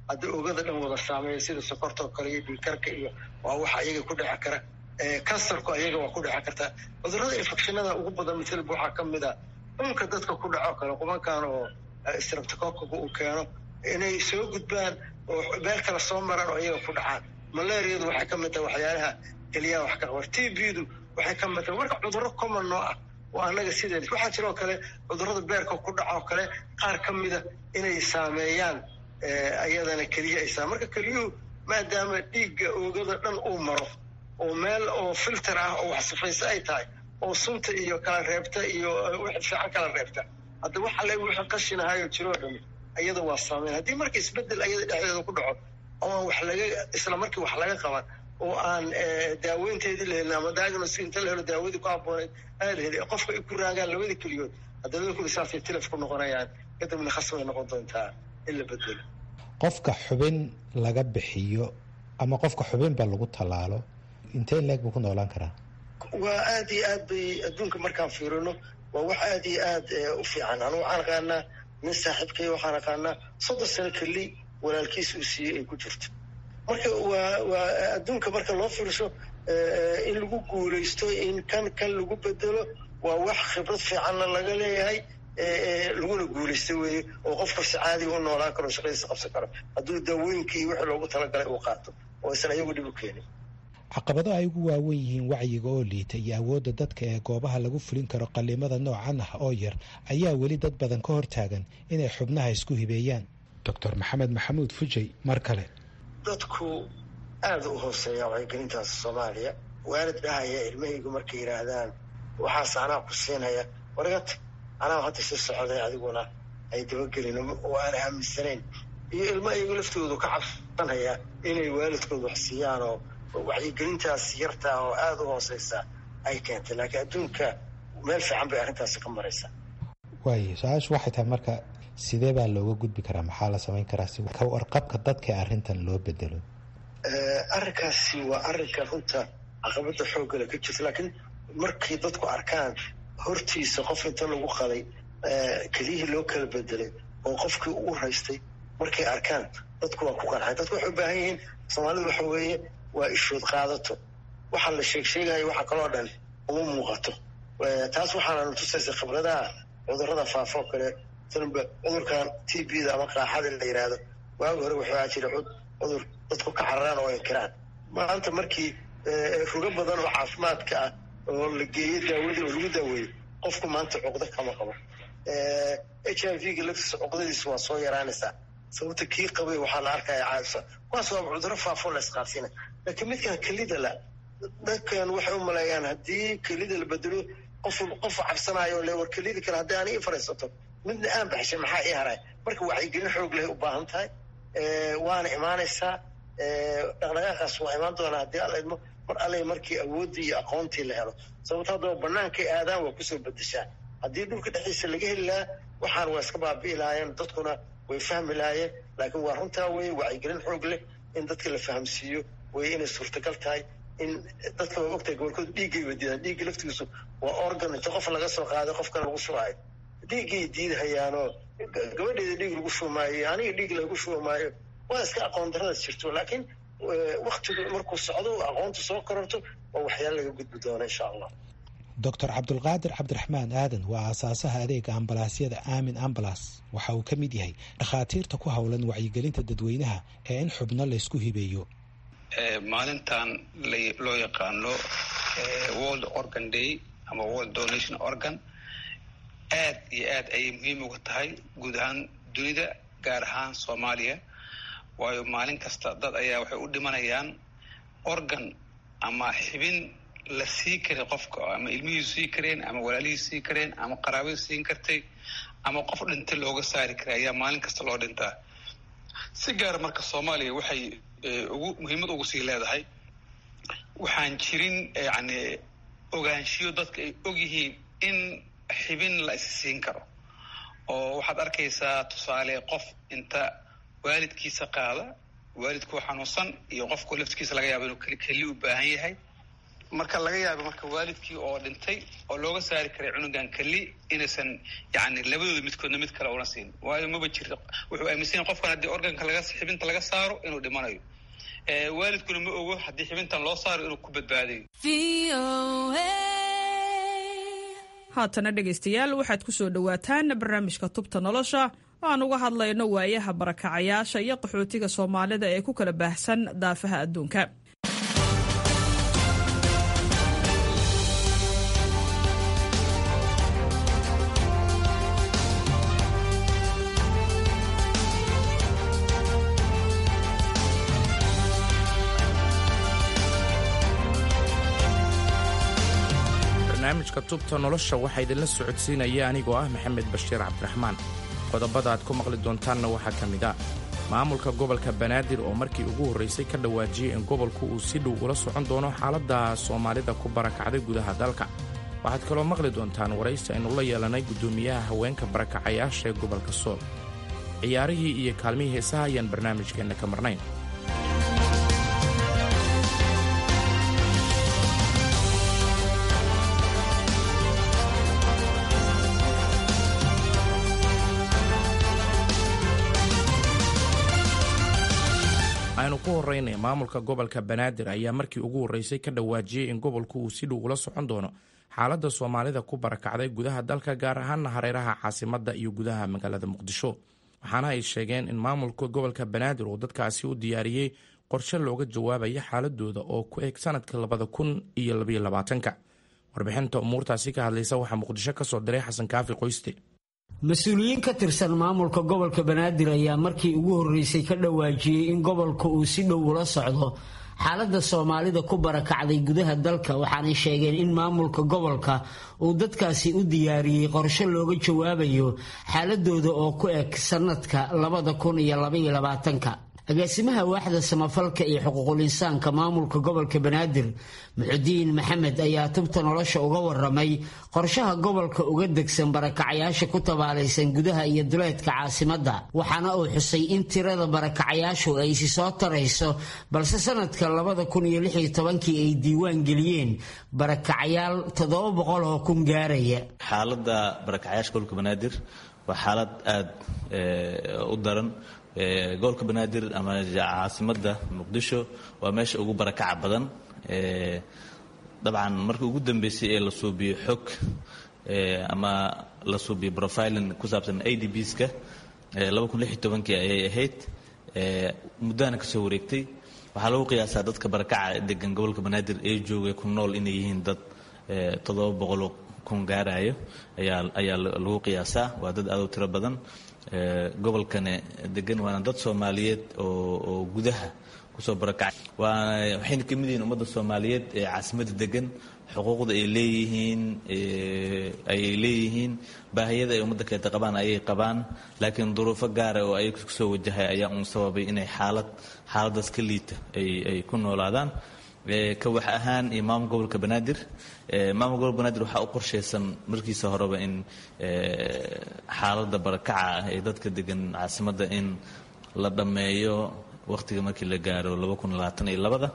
haddii oogada dhan wada saameeya sida sokortoo kale iyo dhiikarka iyo waa waxa ayaga ku dheci kara kansarku ayaga waa ku dheci kartaa cudurrada infectionada ugu badan misalba waxaa ka mid a dhulka dadka ku dhaco kale qubankan oo streptococaga uu keeno inay soo gudbaan oo meel kale soo maraan oo ayaga ku dhacaan malaariyadu waxay ka mid tahay waxyaalaha keliyaha wax ka qabar t b-du waxay ka mid tahay marka cudurro common noo ah oo annaga sideen waxaa jiroo kale cudurrada beerka ku dhacoo kale qaar ka mida inay saameeyaan ayadana keliya ay saa marka keliyuhu maadaama dhiigga oogada dhan uu maro oo meel oo filter ah oo wax sifaysa ay tahay oo sunta iyo kala reebta iyo wixii fiican kala reebta hadda waxa le wixii qashinahayo jiroo dhami ayada waa saameyn haddii marka isbedel ayada dhexdeeda ku dhaco oo wax laga isla markii wax laga qaban oo aan daaweynteedii la helin ama diagnosis inta la helo daawadii ku habbooneyd aada heli qofka ay ku raagaan labada keliyood hadda labada kuli saasay tilaf ku noqonayaan kadibna khasbay noqon doontaa in la bedelo qofka xubin laga bixiyo ama qofka xubinba lagu tallaalo intee leeg buu ku noolaan karaa waa aada iyo aad bay adduunka markaan fiirino waa wax aada iyo aad u fiican anu waxaan aqaanaa nin saaxiibkay waxaan aqaanaa soddon sano keli walaalkiis uu siiyey ay ku jirto marka waa waa adduunka marka loo fiirso in lagu guulaysto in kan kan lagu bedelo waa wax khibrad fiicanna laga leeyahay laguna guulaysta weeye oo qof kasta caadiga u noolaan karo shaqadiisa qabsan karo hadduu daawooyinkii wixii loogu talagalay uu qaato oo aysan ayagu dhib u keenin caqabado ay ugu waawen yihiin wacyiga oo liita iyo awoodda dadka ee goobaha lagu fulin karo qallimada noocan ah oo yar ayaa weli dad badan ka hortaagan inay xubnaha isku hibeeyaan doctor maxamed maxamuud fujay mar kale dadku aada u hooseeya wacyigelintaas soomaaliya waalid dhahaya ilmahaygu markay yidhaahdaan waxaas anaa ku siinaya wargat anaa hadda sii socday adiguna ay dabagelin oo aana aaminsanayn iyo ilmo ayagu laftoodu ka cabsanaya inay waalidkooda wax siiyaan oo wacyigelintaas yartaa oo aada u hooseysa ay keentay laakiin adduunka meel fiican bay arrintaasi ka maraysaa waayo su-aashu waxay tahay marka sidee baa looga gudbi karaa maxaa la samayn karaa si ka warqabka dadka arrintan loo bedelo arrinkaasi waa arrinka runta caqabada xooggale ka jirta laakiin markay dadku arkaan hortiisa qof inta lagu qaday keliyihii loo kala bedelay oo qofkii u raystay markay arkaan dadku waa ku qarxay dadku waxay u baahan yihiin soomaalidu waxa weeye waa ishood qaadato waxaa la sheeg sheegayo waxa kaloo dhan uma muuqato taas waxaana tusaysa khibradaha cudurrada faafo kale sanba cudurkan t b da ama qaaxada la yidhaahdo waagi hore wuxuu ahaa jira cudur dadku ka cararaan oo inkiraan maanta markii rugo badan oo caafimaadka ah oo la geeyo daawadii oo lagu daaweeyo qofku maanta cuqdo kama qabo h i v ga laftiisa cuqdadiisa waa soo yaraanaysaa sababta kii qabay waxaa la arkaya caadisa kuwaas waa cudurro faafo la isqaadsiina laakiin midkan kelida la dadkan waxay u maleeyaan haddii kelida la bedelo qof qof cabsanayo le war kelida kale haddii aan ii fariisato midna aan baxshay maxaa ii haray marka wacyigelin xoog leh u baahan tahay waana imaanaysaa dhaqdhaqaaqaas waa imaan doonaa haddii alla idmo mar alle markii awooddii iyo aqoontii la helo sababto haddaba bannaankay aadaan waa kusoo bedeshaan haddii dhulka dhexdiisa laga heli lahaa waxaan waa iska baabi'i lahaayeen dadkuna way fahmi lahaayeen laakiin waa runtaa weye wacyigelin xoog leh in dadka la fahamsiiyo way inay suurtagal tahay in dadka waa ogtahay gobolkooda dhiiggay wadiidaan dhiigga laftigiisu waa organ inta qof laga soo qaaday qof kale lagu shubaayo dhiiggay diidahayaanoo gabadheeda dhiig lagu shubmaayo aniga dhiig lagu shubmaayo waa iska aqoon daradaas jirto laakiin waktigu markuu socdo aqoontu soo kororto waa waxyaala laga gudbi doona insha allah doctor cabdulqaadir cabdiraxmaan aadan waa aasaasaha adeega ambalaasyada aamin ambalas waxa uu ka mid yahay dhakhaatiirta ku howlan wacyigelinta dadweynaha ee in xubno laysku hibeeyo maalintan loo yaqaano world organ day ama world donation organ aad iyo aad ayay muhiim uga tahay guud ahaan dunida gaar ahaan soomaaliya waayo maalin kasta dad ayaa waxay u dhimanayaan organ ama xibin la sii karay qofka ama ilmihiisu sii kareen ama walaalihiisu sii kareen ama qaraabadu siin kartay ama qof dhintay looga saari karay ayaa maalin kasta loo dhintaa si gaara marka soomaaliya waxay ugu muhiimad ugu sii leedahay waxaan jirin yani ogaanshiyo dadka ay og yihiin in xibin la is siin karo oo waxaad arkaysaa tusaale qof inta waalidkiisa qaada waalidkuu xanuunsan iyo qofku laftigiisa laga yaaba inuu keli u baahan yahay marka laga yaaba marka waalidkii oo dhintay oo looga saari karay cunugan keli inaysan yani labadooda midkoodna mid kale una siin waayo maba jirto wuxuu aaminsan yahay qofkan haddii organka laga xibinta laga saaro inuu dhimanayo waalidkuna ma ogo haddii xibintan loo saaro inuu ku badbaadayo haatana dhegaystayaal waxaad ku soo dhowaataan barnaamijka tubta nolosha oo aan uga hadlayno waayaha barakacayaasha iyo qaxootiga soomaalida ee ku kala baahsan daafaha adduunka barnaamijka tubta nolosha waxaa idinla socodsiinaya anigoo ah maxamed bashiir cabdiraxmaan qodobada aad ku maqli doontaanna waxaa ka mid ah maamulka gobolka banaadir oo markii ugu horraysay ka dhawaajiyey in gobolku uu si dhow ula socon doono xaaladda soomaalida ku barakacday gudaha dalka waxaad kaloo maqli doontaan waraysi aynu la yeelanay guddoomiyaha haweenka barakacayaasha ee gobolka sool ciyaarihii iyo kaalmihii heesaha ayaan barnaamijkeenna ka marnayn aynu ku horraynay maamulka gobolka banaadir ayaa markii ugu horraysay ka dhawaajiyey in gobolku uu si dhow ula socon doono xaaladda soomaalida ku barakacday gudaha dalka gaar ahaana hareeraha caasimadda iyo gudaha magaalada muqdisho waxaana ay sheegeen in maamulka gobolka banaadir uu dadkaasi u diyaariyey qorshe looga jawaabaya xaaladooda oo ku eg sanadka labada kun iyo labaiyo labaatanka warbixinta umuurtaasi ka hadlaysa waxaa muqdisho ka soo diray xasan kaafi qoyste mas-uuliyiin ka tirsan maamulka gobolka banaadir ayaa markii ugu horreysay ka dhawaajiyey in gobolka uu si dhow ula socdo xaaladda soomaalida ku barakacday gudaha dalka waxaanay sheegeen in maamulka gobolka uu dadkaasi u diyaariyey qorshe looga jawaabayo xaaladooda oo ku eg sanadka labada kun iyo labaiyo labaatanka agaasimaha waaxda samafalka iyo xuquuqul insaanka maamulka gobolka banaadir muxudiin maxamed ayaa tubta nolosha uga waramay qorshaha gobolka uga degsan barakacayaasha ku tabaalaysan gudaha iyo duleedka caasimadda waxaana uu xusay in tirada barakacayaashu ay isi soo tarayso balse sanadka labada kun iyo lix iyo tobankii ay diiwaan geliyeen barakacayaal toddoba boqol oo kun gaaraya xaaladda barakacayaasha gobolka banaadir waa xaalad aada u daran gobolka banaadir ama caasimadda muqdisho waa meesha ugu barakaca badan dabcan markii ugu dambeysay ee la suubiyo xog ama la suubiyo profiling ku saabsan a d bska kii ayay ahayd muddahana kasoo wareegtay waxaa lagu qiyaasaa dadka barakaca degan gobolka banaadir ee jooga ku nool inay yihiin dad toddoba boqol kun gaarayo ayaa lagu qiyaasaa waa dad aad u tiro badan gobolkane degan waana dad soomaaliyeed oo gudaha kusoo barakacay waana waxayna ka mid yihiin ummadda soomaaliyeed ee caasimadda degan xuquuqda ay leeyihiin ayay leeyihiin baahiyada ay ummadda kaleeta qabaan ayay qabaan laakiin duruufo gaara oo ay kusoo wajahay ayaa uun sababay inay xaalad xaaladaas ka liita ay ku noolaadaan ka wax ahaan iyo maamul gobolka banaadir maamul gobolka banaadir waxaa u qorshaysan markiisa horeba in xaaladda barakaca ah ee dadka degan caasimadda in la dhammeeyo wakhtiga markii la gaaro labada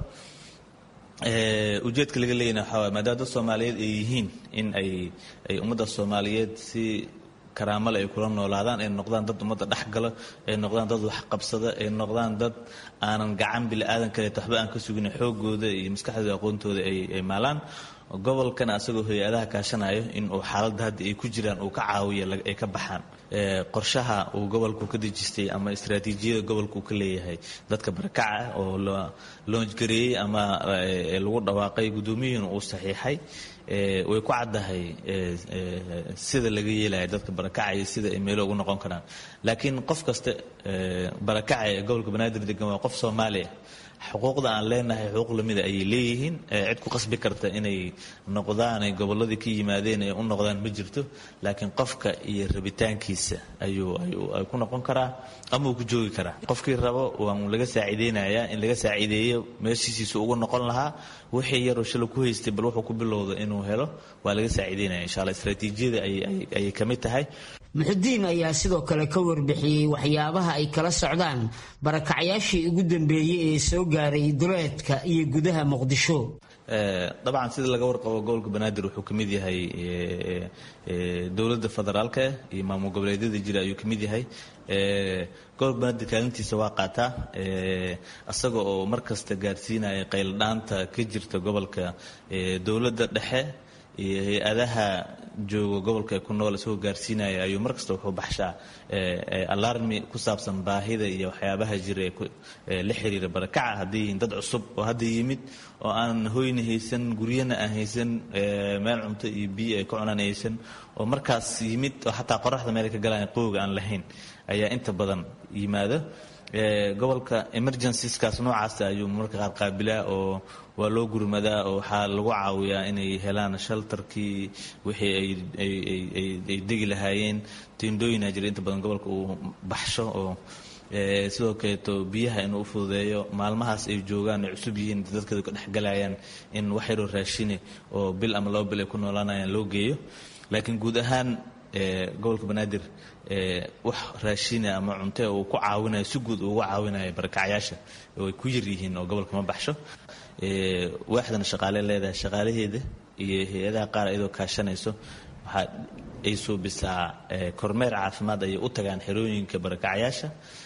ujeedka laga leeyana waxaa waay maadaama dad soomaaliyeed ay yihiin in ay ay ummadda soomaaliyeed si karaamale ay kula noolaadaan ay noqdaan dad ummadda dhexgala ay noqdaan dad waxqabsada ay noqdaan dad aanan gacan bili-aadan kaleeto waxba aan ka sugin xoogooda iyo maskaxdooda aqoontooda ay maalaan gobolkana asagoo hay-adaha kaashanayo in uu xaaladda hadda ay ku jiraan uu ka caawiya ay ka baxaan qorshaha uu gobolku ka dejistay ama istraatiijiyada gobolka uu ka leeyahay dadka barakaca oo la loonjgareeyey ama lagu dhawaaqay guddoomiyihiina uu saxiixay way ku caddahay sida laga yeelaya dadka barakacaya sida ay meelo ugu noqon karaan laakiin qof kasta barakaca ee gobolka banaadir degan waa qof soomaaliya xuquuqda aan leenahay xuquuq lamida ayay leeyihiin cid ku qasbi karta inay noqdaan ay gobolladii ka yimaadeen ay u noqdaan ma jirto laakiin qofka iyo rabitaankiisa ayuu ay ku noqon karaa ama uu ku joogi karaa qofkii rabo waan laga saaciideynayaa in laga saaciideeyo meeshiisiisa ugu noqon lahaa wixii yaroo shala ku haystay bal wuxuu ku bilowda inuu helo waa laga saaciideynaya insha alla istraatiijiyada ayay ka mid tahay muxudiin ayaa sidoo kale ka warbixiyey waxyaabaha ay kala socdaan barakacyaashii ugu dambeeyey ee soo gaaray duleedka iyo gudaha muqdisho dabcan sida laga warqabo gobolka banaadir wuxuu ka mid yahay dowladda federaalka iyo maamul goboleedyada jira ayuu ka mid yahay gobolka banaadir kaalintiisa waa qaataa isaga oo mar kasta gaarsiinaya qayldhaanta ka jirta gobolka dowladda dhexe iyo hay-adaha jooga gobolka ku nool isagoo gaarsiinaya ayuu mar kasta wuxuu baxshaa alarmi ku saabsan baahida iyo waxyaabaha jira ee la xiriira barakaca hadday yihiin dad cusub oo hadda yimid oo aan hoyna haysan guryana aan haysan meel cunto iyo biyo ay ka cunaan haysan oo markaas yimid oo xataa qoraxda meel ka galaan qowga aan lahayn ayaa inta badan yimaada gobolka emergencies-kaas noocaasa ayuu marka qaar qaabilaa oo waa loo gurmadaa oo waxaa lagu caawiyaa inay helaan shaltarkii wixii ay degi lahaayeen tiindooyina jira inta badan gobolka uu baxsho oo sidoo kaleeto biyaha inuu u fududeeyo maalmahaas ay joogaan ay cusub yihiin dadkeedu ka dhexgalayaan in wax yaroo raashine oo bil ama laba bil ay ku noolaanayaan loo geeyo laakiin guud ahaan gobolka banaadir wax raashina ama cunte uu ku caawinayo si guud uga caawinayo barakacyaasha oo ay ku yar yihiin oo gobolka ma baxsho waaxdana shaqaale leedahay shaqaalaheeda iyo hay-adaha qaar iyadoo kaashanayso waxaa ay suubisaa kormeer caafimaad ayay u tagaan xerooyinka barakacyaasha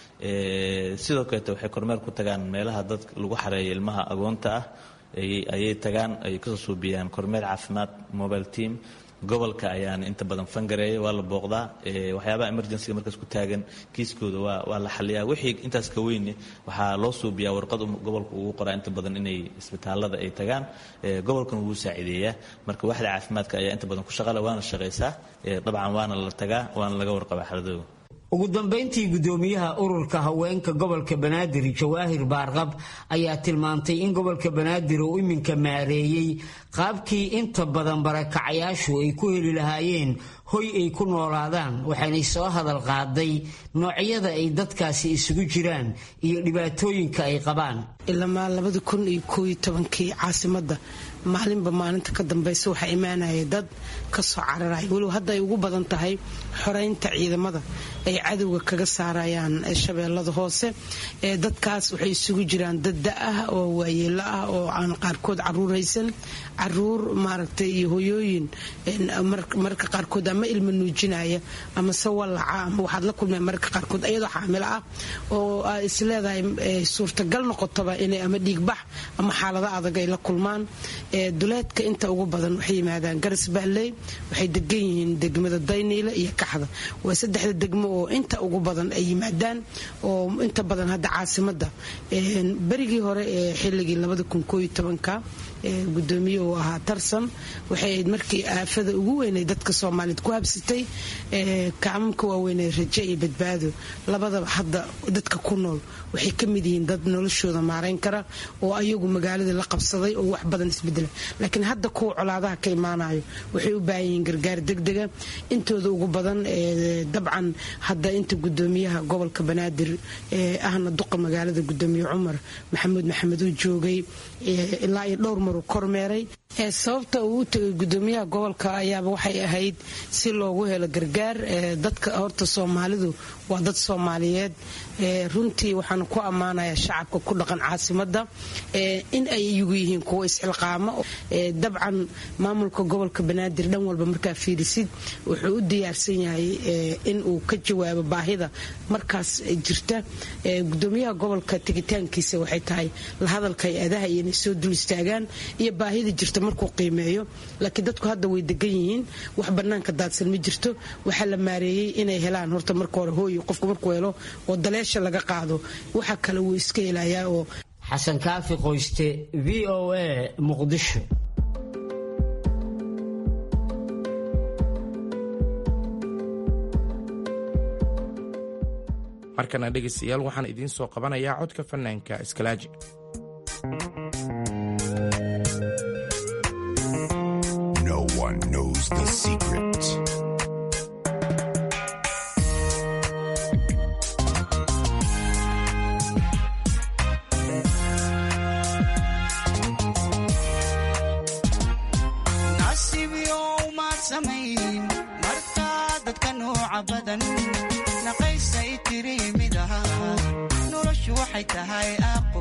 sidoo kaleete waxay kormeer ku tagaan meelaha dadka lagu xareeyo ilmaha agoonta ah ayay tagaan ay kasoo suubiyaan kormeer caafimaad mobile team gobolka ayaan inta badan fangareeya waa la booqdaa waxyaabaha emergencyga markaas ku taagan kiiskooda waa waa la xaliyaa wixii intaas ka weyne waxaa loo suubiyaa warqad gobolka ugu qoraa inta badan inay isbitaalada ay tagaan gobolkan wuu saacideeyaa marka waxda caafimaadka ayaa inta badan ku shaqala waana shaqaysaa dabcan waana la tagaa waana laga warqabaa xaladooda ugu dambayntii guddoomiyaha ururka haweenka gobolka banaadir jawaahir baarqab ayaa tilmaantay in gobolka banaadir uu iminka maareeyey qaabkii inta badan barakacayaashu ay ku heli lahaayeen hoy ay ku noolaadaan waxaanay soo hadal qaaday noocyada ay dadkaasi isugu jiraan iyo dhibaatooyinka ay qabaan ilamaa labadi kun iyo kooiyo tobankii caasimadda maalinba maalinta ka dambaysa waxaa imaanaya dad kasoo cararaya weliba hadda ay ugu badan tahay xoreynta ciidamada ay cadowga kaga saarayaan shabeellada hoose dadkaas waxay isugu jiraan dad da-ah oo waayeelo ah oo aan qaarkood caruur haysan caruur maaragtay iyo hoyooyin marka qaarkood ama ilma nuujinaya ama se wallaca ama waxaad la kulmeen mararka qaarkood ayadoo xaamilo ah oo aa is leedahay suurtagal noqotaba inay ama dhiigbax ama xaalado adag ay la kulmaan duleedka inta ugu badan waxay yimaadaan garas baalley waxay degan yihiin degmada dayniile iyo kaxda waa saddexda degmo oo inta ugu badan ay yimaadaan oo inta badan hadda caasimada berigii hore ee xilligii ka gudoomiye uu ahaa tarsan waxay ahayd markii aafada ugu weynay dadka soomaaliyeed ku habsatay kacmamka waaweynee raje iyo badbaado labadaba hadda dadka ku nool waxay ka mid yihiin dad noloshooda maarayn kara oo ayagu magaaladii la qabsaday oo wax badan isbedela laakiin hadda kuwa colaadaha ka imaanayo waxay u baahan yihiin gargaar degdega intooda ugu badan dabcan hadda inta gudoomiyaha gobolka banaadir ahna duqa magaalada gudoomiye cumar maxamuud maxamed uu joogay ilaa iyo dhowr maruu kormeeray sababta uu u tegay gudoomiyaha gobolka ayaaba waxay ahayd si loogu helo gargaar dadka horta soomaalidu waa dad soomaaliyeed runtii waxaan ku ammaanayaa shacabka ku dhaqan caasimada in ay iyagu yihiin kuwo isxilqaamo dabcan maamulka gobolka banaadir dhan walba markaa fiirisid wuxuu u diyaarsan yahay in uu ka jawaabo baahida markaas jirta gudoomiyaha gobolka tegitaankiisa waxay tahay la hadalka hay-adaha iyo inay soo dul istaagaan iyo baahida jirta markuu qiimeeyo laakiin dadku hadda way degan yihiin wax banaanka daadsan ma jirto waxaa la maareeyey inay helaan horta marka hore hooy qofku markuu helo oo daleesha laga qaado waxa kale wuu iska helayaa oo xasan kaafi qoyste v o a muqdisho markana dhegaystayaal waxaan idiin soo qabanayaa codka fanaanka iskalaaji No one knows the secret. nasiibyo umaad samayn markaa dadka nooca nooca badan naqaysay tiri mid ahaa noloshu waxay tahay aqo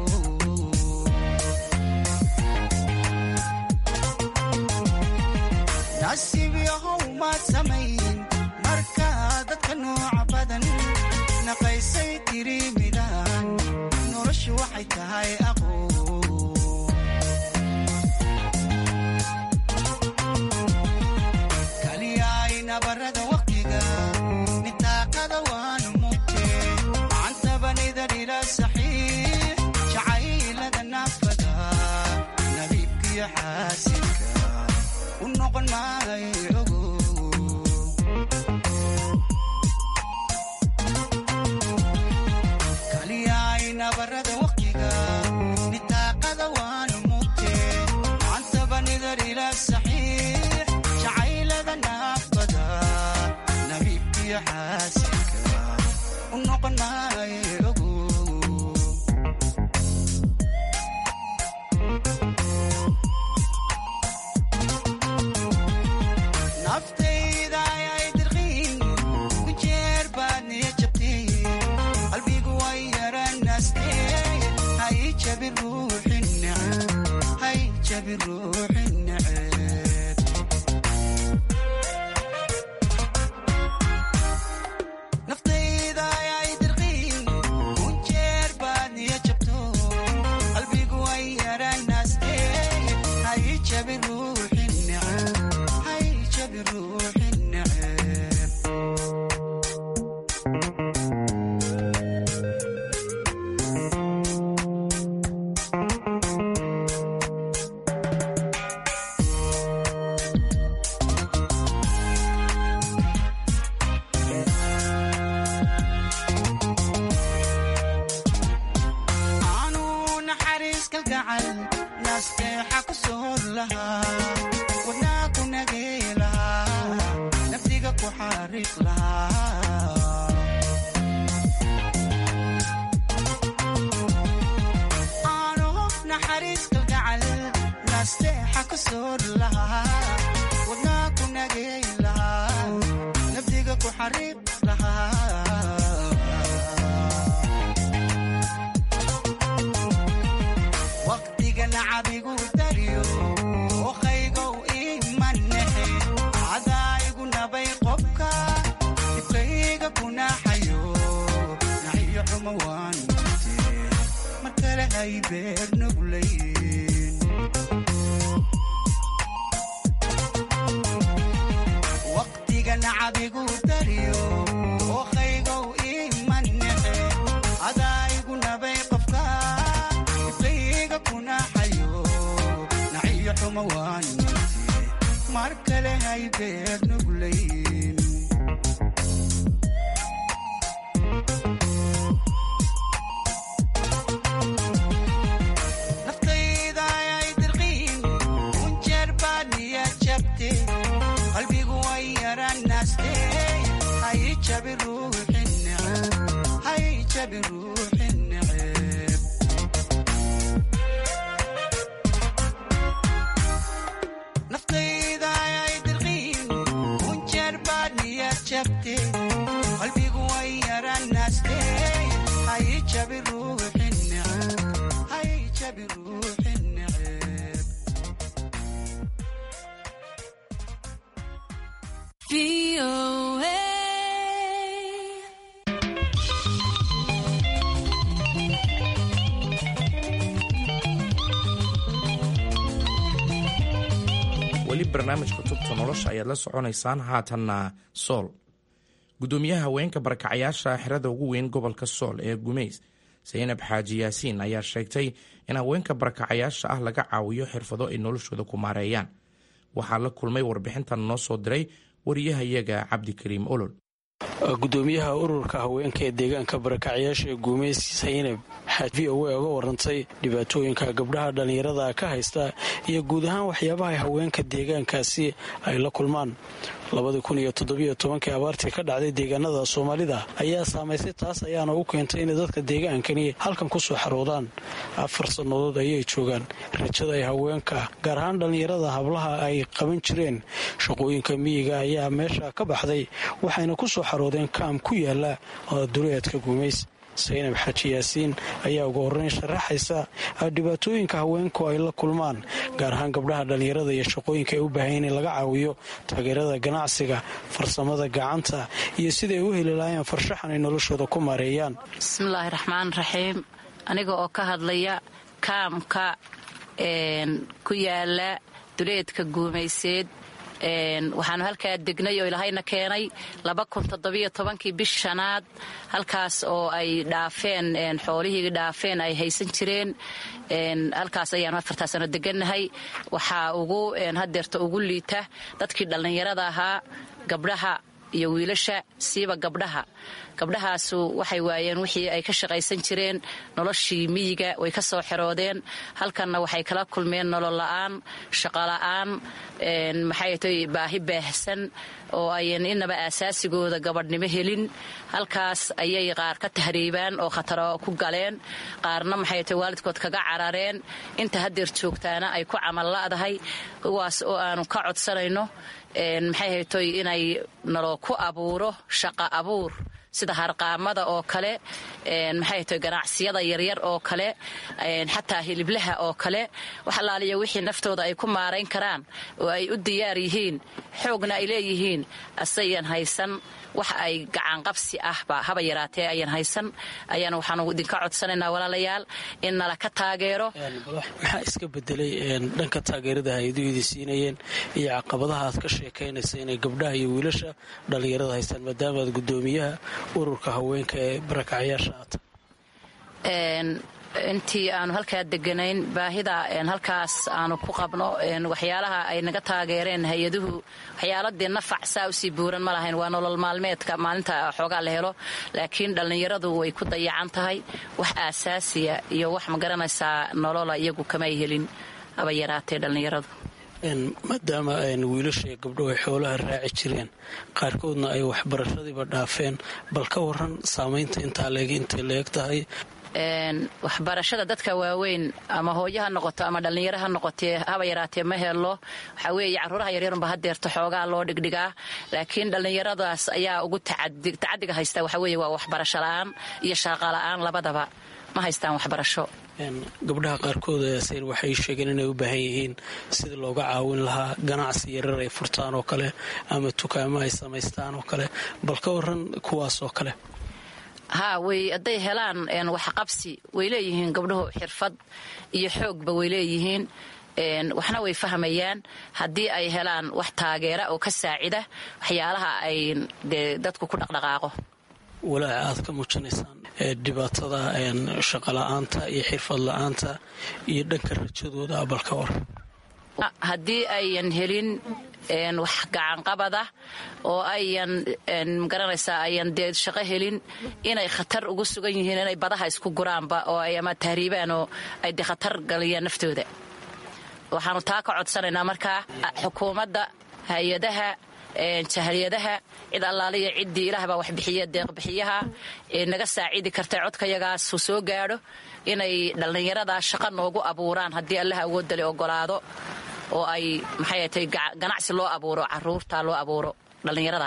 nasiib yahow maad samayn markaa dadka nooca badan naqaysay tiri midaan noloshu waxay tahay aqo kaliyaay nabarada waqtiga nitaaqada waanu mugte macantabanida dhila saxiix jacaylada naafada nabiibkiyo xaasinka u noqon maayo ogo kaliyaay nabarada waqtiga nitaaqada waanu mugte macantabanidar ila saxiix jacaylada naafada nabiibkiyo xaasinka u noqon maayo ogo naftayda ayay dirqiin ku jeer baad niya jabtay qalbigu way yaranaastee hay jabi ruuxi neceb hay jabi ruuxi neceb naftayda ayay dirqiin ku jeer baad niya jabto qalbigu way yaranaastee hay jabi ruuxi neceb hay jabi ruuxi neceb aanu naxariis kalgacal nasteexa ku soor lahaa wadnaa ku nagee lahaa naftiga ku xariiq lahaa aanu naxariis kalgacal nasteexa ku soor lahaa wadnaa ku nagee lahaa naftiga ku xariiq lahaa waqtiga nacabigu dariyo oqaygow imanexe cadaayigu nabay qobka dibkayga kunaxayo naxiyo xumo waan mute mar kale hay beer nuglayn waqtiga nacabigu dariyo oqaygow imanexe cadaayigu nabay qobka dibkayga kunaxayo naxiyo xumo waan mute mar kale hay beer nuglayn naftayda ayay dirqiin kunjeer baad niya jabte qalbigu way yaranaste hay jabi ruuxi neceb hay jabi ruuxi neceb naftayda ayay dirqiin kunjeer baad niya jabte qalbigu way yaranaste hay jabi ruuxi neceb hay jabi ruuxi neceb weli barnaamijka tubta nolosha ayaad la soconaysaan haatanna sool gudoomiyaha haweenka barakacayaasha xerada ugu weyn gobolka sool ee gumeys saynab xaaji yaasiin ayaa sheegtay in haweenka barakacayaasha ah laga caawiyo xirfado ay noloshooda ku maareeyaan waxaa la kulmay warbixintan noo soo diray wariyahayaga cabdikariim olol gudoomiyaha ururka haweenka ee deegaanka barakacyaasha ee guumeys saynab waxaa v o a uga warantay dhibaatooyinka gabdhaha dhallinyarada ka haysta iyo guud ahaan waxyaabaha haweenka deegaankaasi ay la kulmaan labadii kun iyo toddobiyo tobankii abaartii ka dhacday deegaanada soomaalida ayaa saamaysay taas ayaana u keentay inay dadka deegaankani halkan ku soo xaroodaan afar sannadood ayay joogaan rajada ay haweenka gaar ahaan dhallinyarada hablaha ay qaban jireen shaqooyinka miyiga ayaa meesha ka baxday waxayna ku soo xaroodeen kaam ku yaala duleedka guumays saynab xaaji yaasiin ayaa ugu horreyn sharaxaysa dhibaatooyinka haweenku ay la kulmaan gaar ahaan gabdhaha dhallinyarada iyo shaqooyinka ay u baahan in laga caawiyo taageerada ganacsiga farsamada gacanta iyo siday u heli lahaayeen farshaxan ay noloshooda ku maareeyaan bismillaahi raxmaan raxiim aniga oo ka hadlaya kaamka ku yaala duleedka guumayseed waxaanu halkaa degnay oo ilahayna keenay kii bish shanaad halkaas oo ay dhaafeen xoolihii dhaafeen ay haysan jireen halkaas ayaanu afartaa sano degannahay waxaa ugu hadeerta ugu liita dadkii dhallinyarada ahaa gabdhaha iyo wiilasha siiba gabdhaha gabdhahaasu waxay waayeen wixii ay ka shaqaysan jireen noloshii miyiga way ka soo xeroodeen halkanna waxay kala kulmeen nolol la'aan shaqola'aan maxay tay baahi baahsan oo ayan inaba aasaasigooda gabadhnimo helin halkaas ayay qaar ka tahriibaan oo khataro ku galeen qaarna maxay tay waalidkood kaga carareen inta hadeer joogtaana ay ku camal la'dahay kuwaas oo aanu ka codsanayno maxay haytoy inay naloo ku abuuro shaqa abuur sida harqaamada oo kale maxay tahay ganacsiyada yaryar oo kale xataa hiliblaha oo kale wax allaaliya wixii naftooda ay ku maarayn karaan oo ay u diyaar yihiin xoogna ay leeyihiin asayan haysan wax ay gacanqabsi ahba haba yaraatee ayan haysan ayaana waxaanu idinka codsanaynaa walaalayaal in nala ka taageero maxaa iska bedelay dhanka taageerada hay-aduhu idi siinayeen iyo caqabadaha aad ka sheekaynaysa inay gabdhaha iyo wiilasha dhallinyarada haystaan maadaama aad gudoomiyaha ururka haweenka ee barakacyaasha aata intii aanu halkaa deganayn baahida halkaas aanu ku qabno waxyaalaha ay naga taageereen hay-aduhu waxyaaladii nafac saa usii buuran ma lahayn waa nolol maalmeedka maalinta xoogaa la helo laakiin dhallinyaradu way ku dayacan tahay wax aasaasiya iyo wax magaranaysaa nolola iyagu kamay helin haba yaraatee dhallinyaradu maadaama wiilasha iyo gabdho ay xoolaha raaci jireen qaarkoodna ay waxbarashadiiba dhaafeen bal ka waran saamaynta intaa leeg intay leeg tahay waxbarashada dadka waaweyn ama hooyo ha noqoto ama dhallinyaro ha noqotee haba yaraatee ma helo waxaa weeye caruuraha yaryarunba hadeerto xoogaa loo dhigdhigaa laakiin dhallinyaradaas ayaa ugu tacadiga haysta waxaa weeye waa waxbarasho la'aan iyo shaaqa la'aan labadaba ma haystaan waxbarasho gabdhaha qaarkood sayr waxay sheegeen inay u baahan yihiin sidii looga caawin lahaa ganacsi yarar ay furtaan oo kale ama tukaamo ay samaystaan oo kale bal ka waran kuwaas oo kale haa way hadday helaan waxqabsi way leeyihiin gabdhuhu xirfad iyo xoogba way leeyihiin waxna way fahmayaan haddii ay helaan wax taageera oo ka saacida waxyaalaha ay dee dadku ku dhaqdhaqaaqo walaaca aad ka muujinaysaan dhibaatada shaqola'aanta iyo xirfad la'aanta iyo dhanka rajadooda balka war haddii ayan helin wax gacanqabada oo ayan magaranaysaa ayan dee shaqo helin inay khatar ugu sugan yihiin inay badaha isku guraanba oo ay ama tahriibaan oo ay dee khatar galiyaan naftooda waxaanu taa ka codsanaynaa markaa xukuumadda hay-adaha jahaliyadaha cid allaaliya ciddii ilaahbaa waxbixiya deeqbixiyaha ee naga saacidi karta codkayagaasu soo gaadho inay dhallinyarada shaqo noogu abuuraan haddii allaha awoodale ogolaado oo ay maxay tay ganacsi loo abuuro caruurta loo abuuro dhallinyarada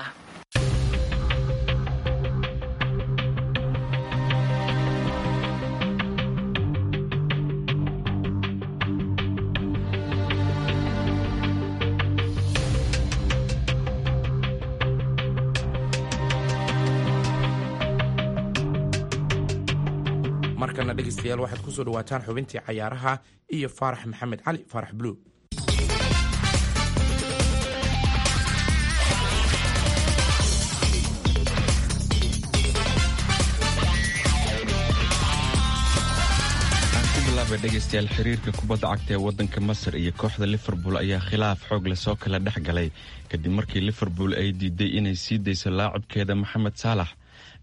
markana dhegaystayaal waxaad ku soo dhawaataan xubintii cayaaraha iyo faarax maxamed cali faarax buluug dhegeystayaal xiriirka kubadda cagta ee wadanka masar iyo kooxda liverpool ayaa khilaaf xoog leh soo kala dhex galay kadib markii liverpool ay diiday inay sii dayso laacibkeeda maxamed saalax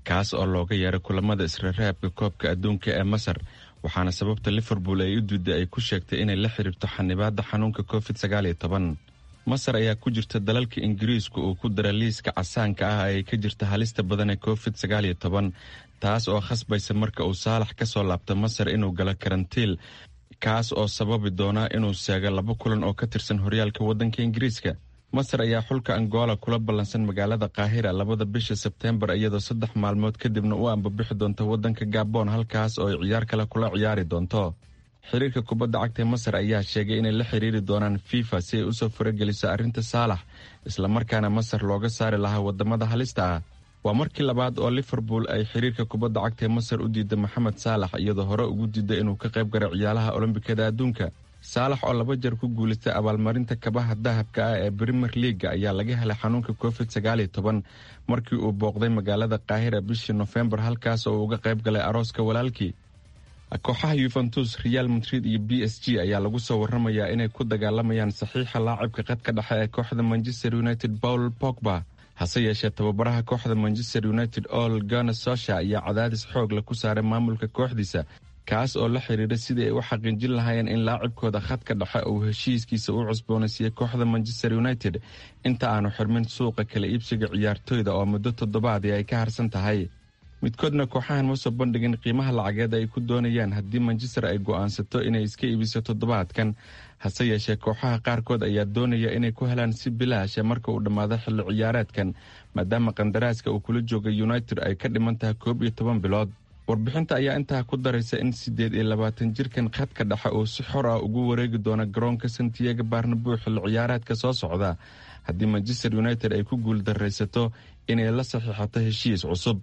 kaas oo looga yeeray kulamada israraabka koobka adduunka ee masar waxaana sababta liverpool ay u duuday ay ku sheegtay inay la xiriirto xanibaadda xanuunka covid sagaaliyo toban masar ayaa ku jirta dalalka ingiriisku uu ku dara liiska casaanka ah ay ka jirta halista badan ee covid sagaaliyo toban taas oo khasbaysa marka uu saalax ka soo laabto masar inuu galo karantiil kaas oo sababi doona inuu seego laba kulan oo ka tirsan horyaalka waddanka ingiriiska masar ayaa xulka angola kula ballansan magaalada kaahira labada bisha sebteembar iyadoo saddex maalmood kadibna u ambabixi doonta waddanka gabon halkaas oo ay ciyaar kale kula ciyaari doonto xiriirka kubadda cagta ee masar ayaa sheegay inay la xiriiri doonaan fifa si ay usoo farageliso arrinta saalax islamarkaana masar looga saari lahaa wadamada halista ah waa markii labaad oo liverpool ay xiriirka kubadda cagta ee masar u diida maxamed saalax iyadoo hore ugu diida inuu ka qayb garo ciyaalaha olombikada adduunka saalax oo laba jeer ku guulaystay abaalmarinta kabaha dahabka ah ee brimer leaga ayaa laga helay xanuunka covid sagaaliyo toban markii uu booqday magaalada kaahira bishii nofembar halkaas oo uu uga qayb galay arooska walaalkii kooxaha yuventus real madrid iyo b s g ayaa lagu soo waramayaa inay ku dagaalamayaan saxiixa laacibka qadka dhexe ee kooxda manchester united paul pogba hase yeeshee tababaraha kooxda manchester united ol gana sosha ayaa cadaadis xoog la ku saaray maamulka kooxdiisa kaas oo la xiriira sidii ay u xaqiijin lahaayeen in laacibkooda khadka dhexe uu heshiiskiisa u cusboonaysiiyey kooxda manchester united inta aanu xirmin suuqa kala iibsiga ciyaartoyda oo muddo toddobaadii ay ka harsan tahay midkoodna kooxahan ma soo bandhigin qiimaha lacageed ay ku doonayaan haddii manchester ay go'aansato inay iska iibiso toddobaadkan hase yeeshee kooxaha qaarkood ayaa doonaya inay ku helaan si bilaasha marka uu dhammaado xilli ciyaareedkan maadaama qandaraaska uu kula jooga united ay ka dhiman tahay koob iyo toban bilood warbixinta ayaa intaa ku daraysa in siddeed iyo labaatan jirkan khadka dhexe uu si xor ah ugu wareegi doono garoonka santiago barnabou xilli ciyaareedka soo socda haddii manchester united ay ku guuldaraysato inay la saxiixato heshiis cusub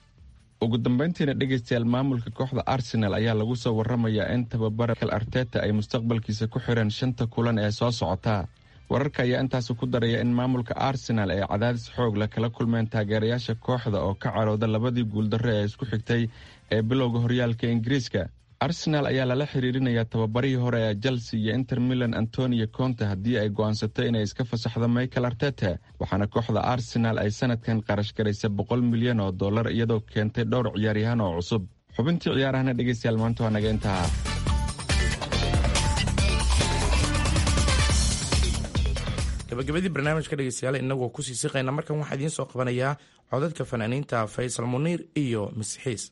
ugu dambeyntiina dhegaystayaal maamulka kooxda arsenal ayaa lagu soo waramayaa in tababara kal arteta ay mustaqbalkiisa ku xireen shanta kulan ee soo socota wararka ayaa intaasi ku daraya in maamulka arsenal ay cadaadis xoog leh kala kulmeen taageerayaasha kooxda oo ka carooda labadii guuldarre ee isku xigtay ee bilowga horyaalka ingiriiska arsenal ayaa lala xiriirinayaa tababarihii hore ee chelsea iyo inter milan antonio conte haddii ay go'aansato inay iska fasaxdo michael artete waxaana kooxda arsenal ay sanadkan qarash garaysay boqol milyan oo dollar iyadoo keentay dhowr ciyaaryahaan oo cusub xubintii ciyaarahana dhegaystayaal maanta waa naga intaha gabagabadii barnaamijka dhegeystayaal inagoo kusii siqayna markan waxaa idiin soo qabanayaa codadka fanaaniinta faysal muniir iyo masixiis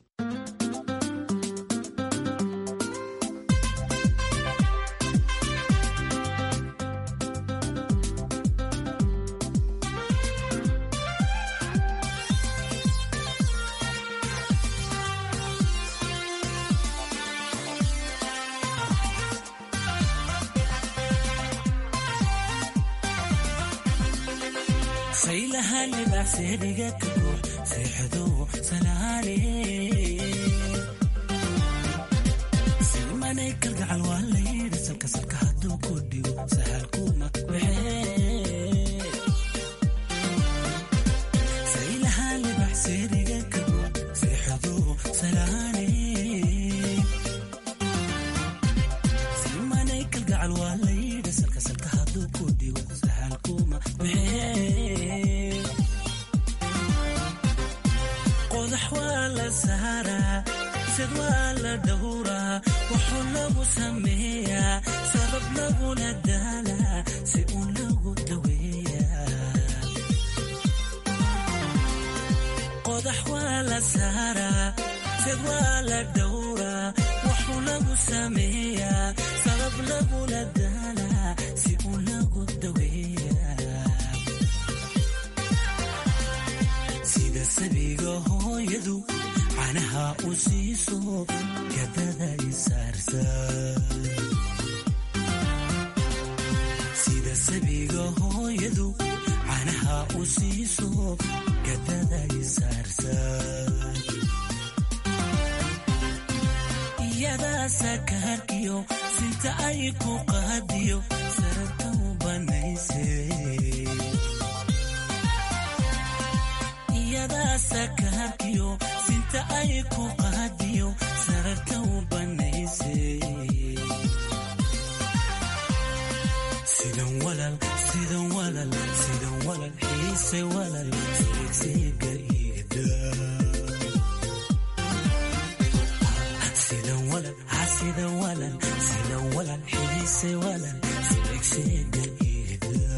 sida walan sida walan xiise walan seegseega iida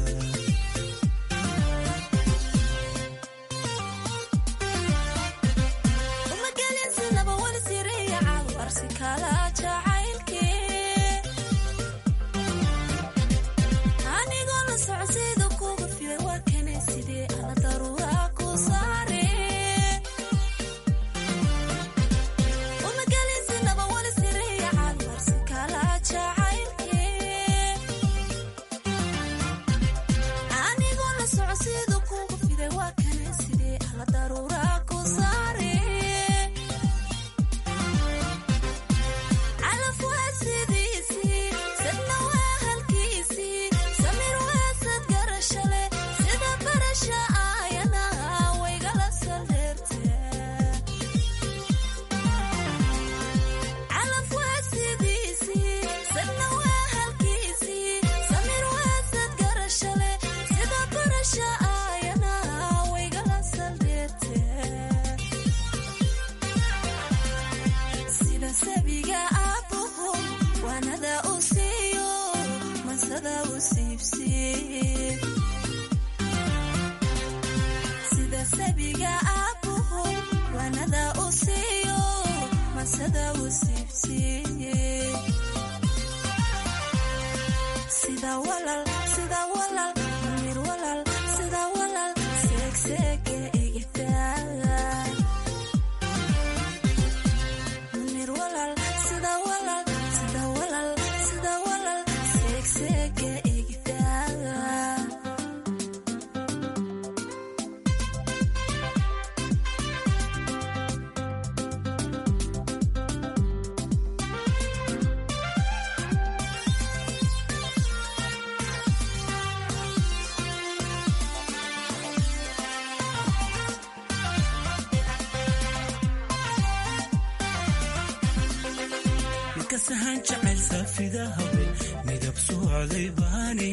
kasahan jacayl saafida habe midab socday baane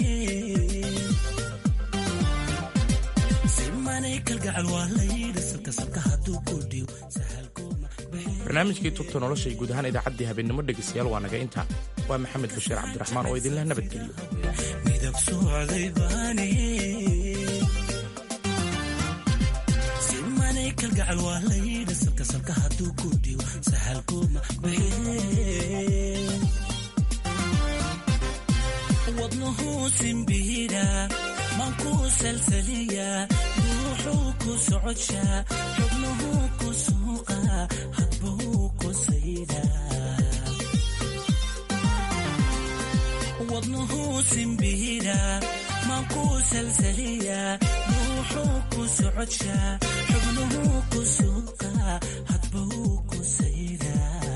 simanay kalgacal waa layidhi salka salka hadduu kordhiyo barnaamijkii tubta nolosha guud ahaan idaacaddii habeenimo dhegeystayaal waa naga intaa waa maxamed bashiir cabdiraxmaan oo idinleh nabadgeliyo midab socday baane simanay kalgacal waa layidhi salka salka hadduu kordhiyo sahalkooma wadnuhuu simbiidha mankuu salsaliya ruuxuu ku socodshaa xubnuhuu ku suuqa hadbuu ku saydha wadnuhuu simbiidha mankuu salsaliya ruuxuu ku socodshaa xubnuhuu ku suuqa hadbuu ku saydha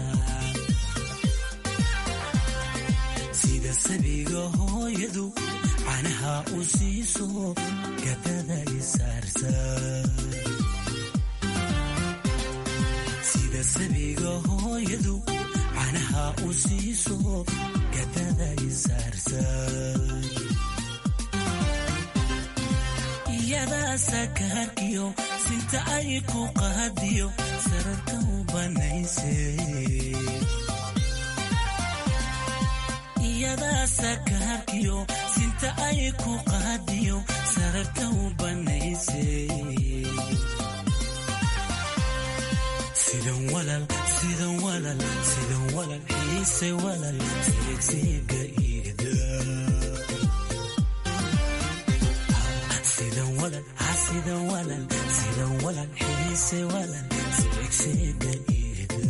sida sabiga hooyadu canaha u siiso gabada isaarsa sida sabiga hooyadu canaha u siiso gabada isaarsa iyadaa sakaarkiyo sinta ay ku qaadiyo sararka u banayse iyadaa sakaarkiyo sinta ay ku qaadiyo sararka u banayse sidan walal sidan walal sidan walal xiise walal seegseega iida sidan walal ha sidan walal sidan walal xiise walal seegseega iida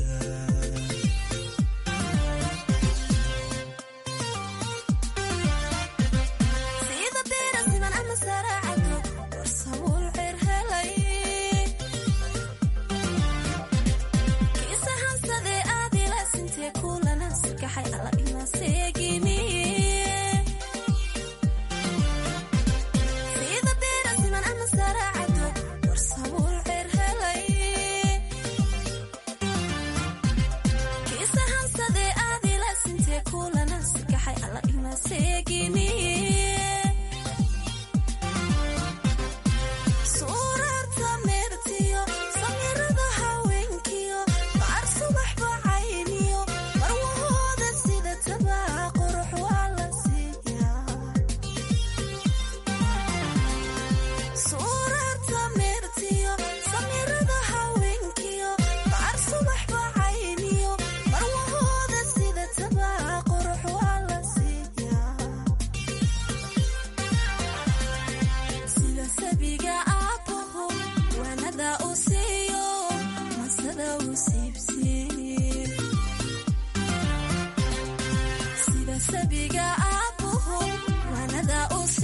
sida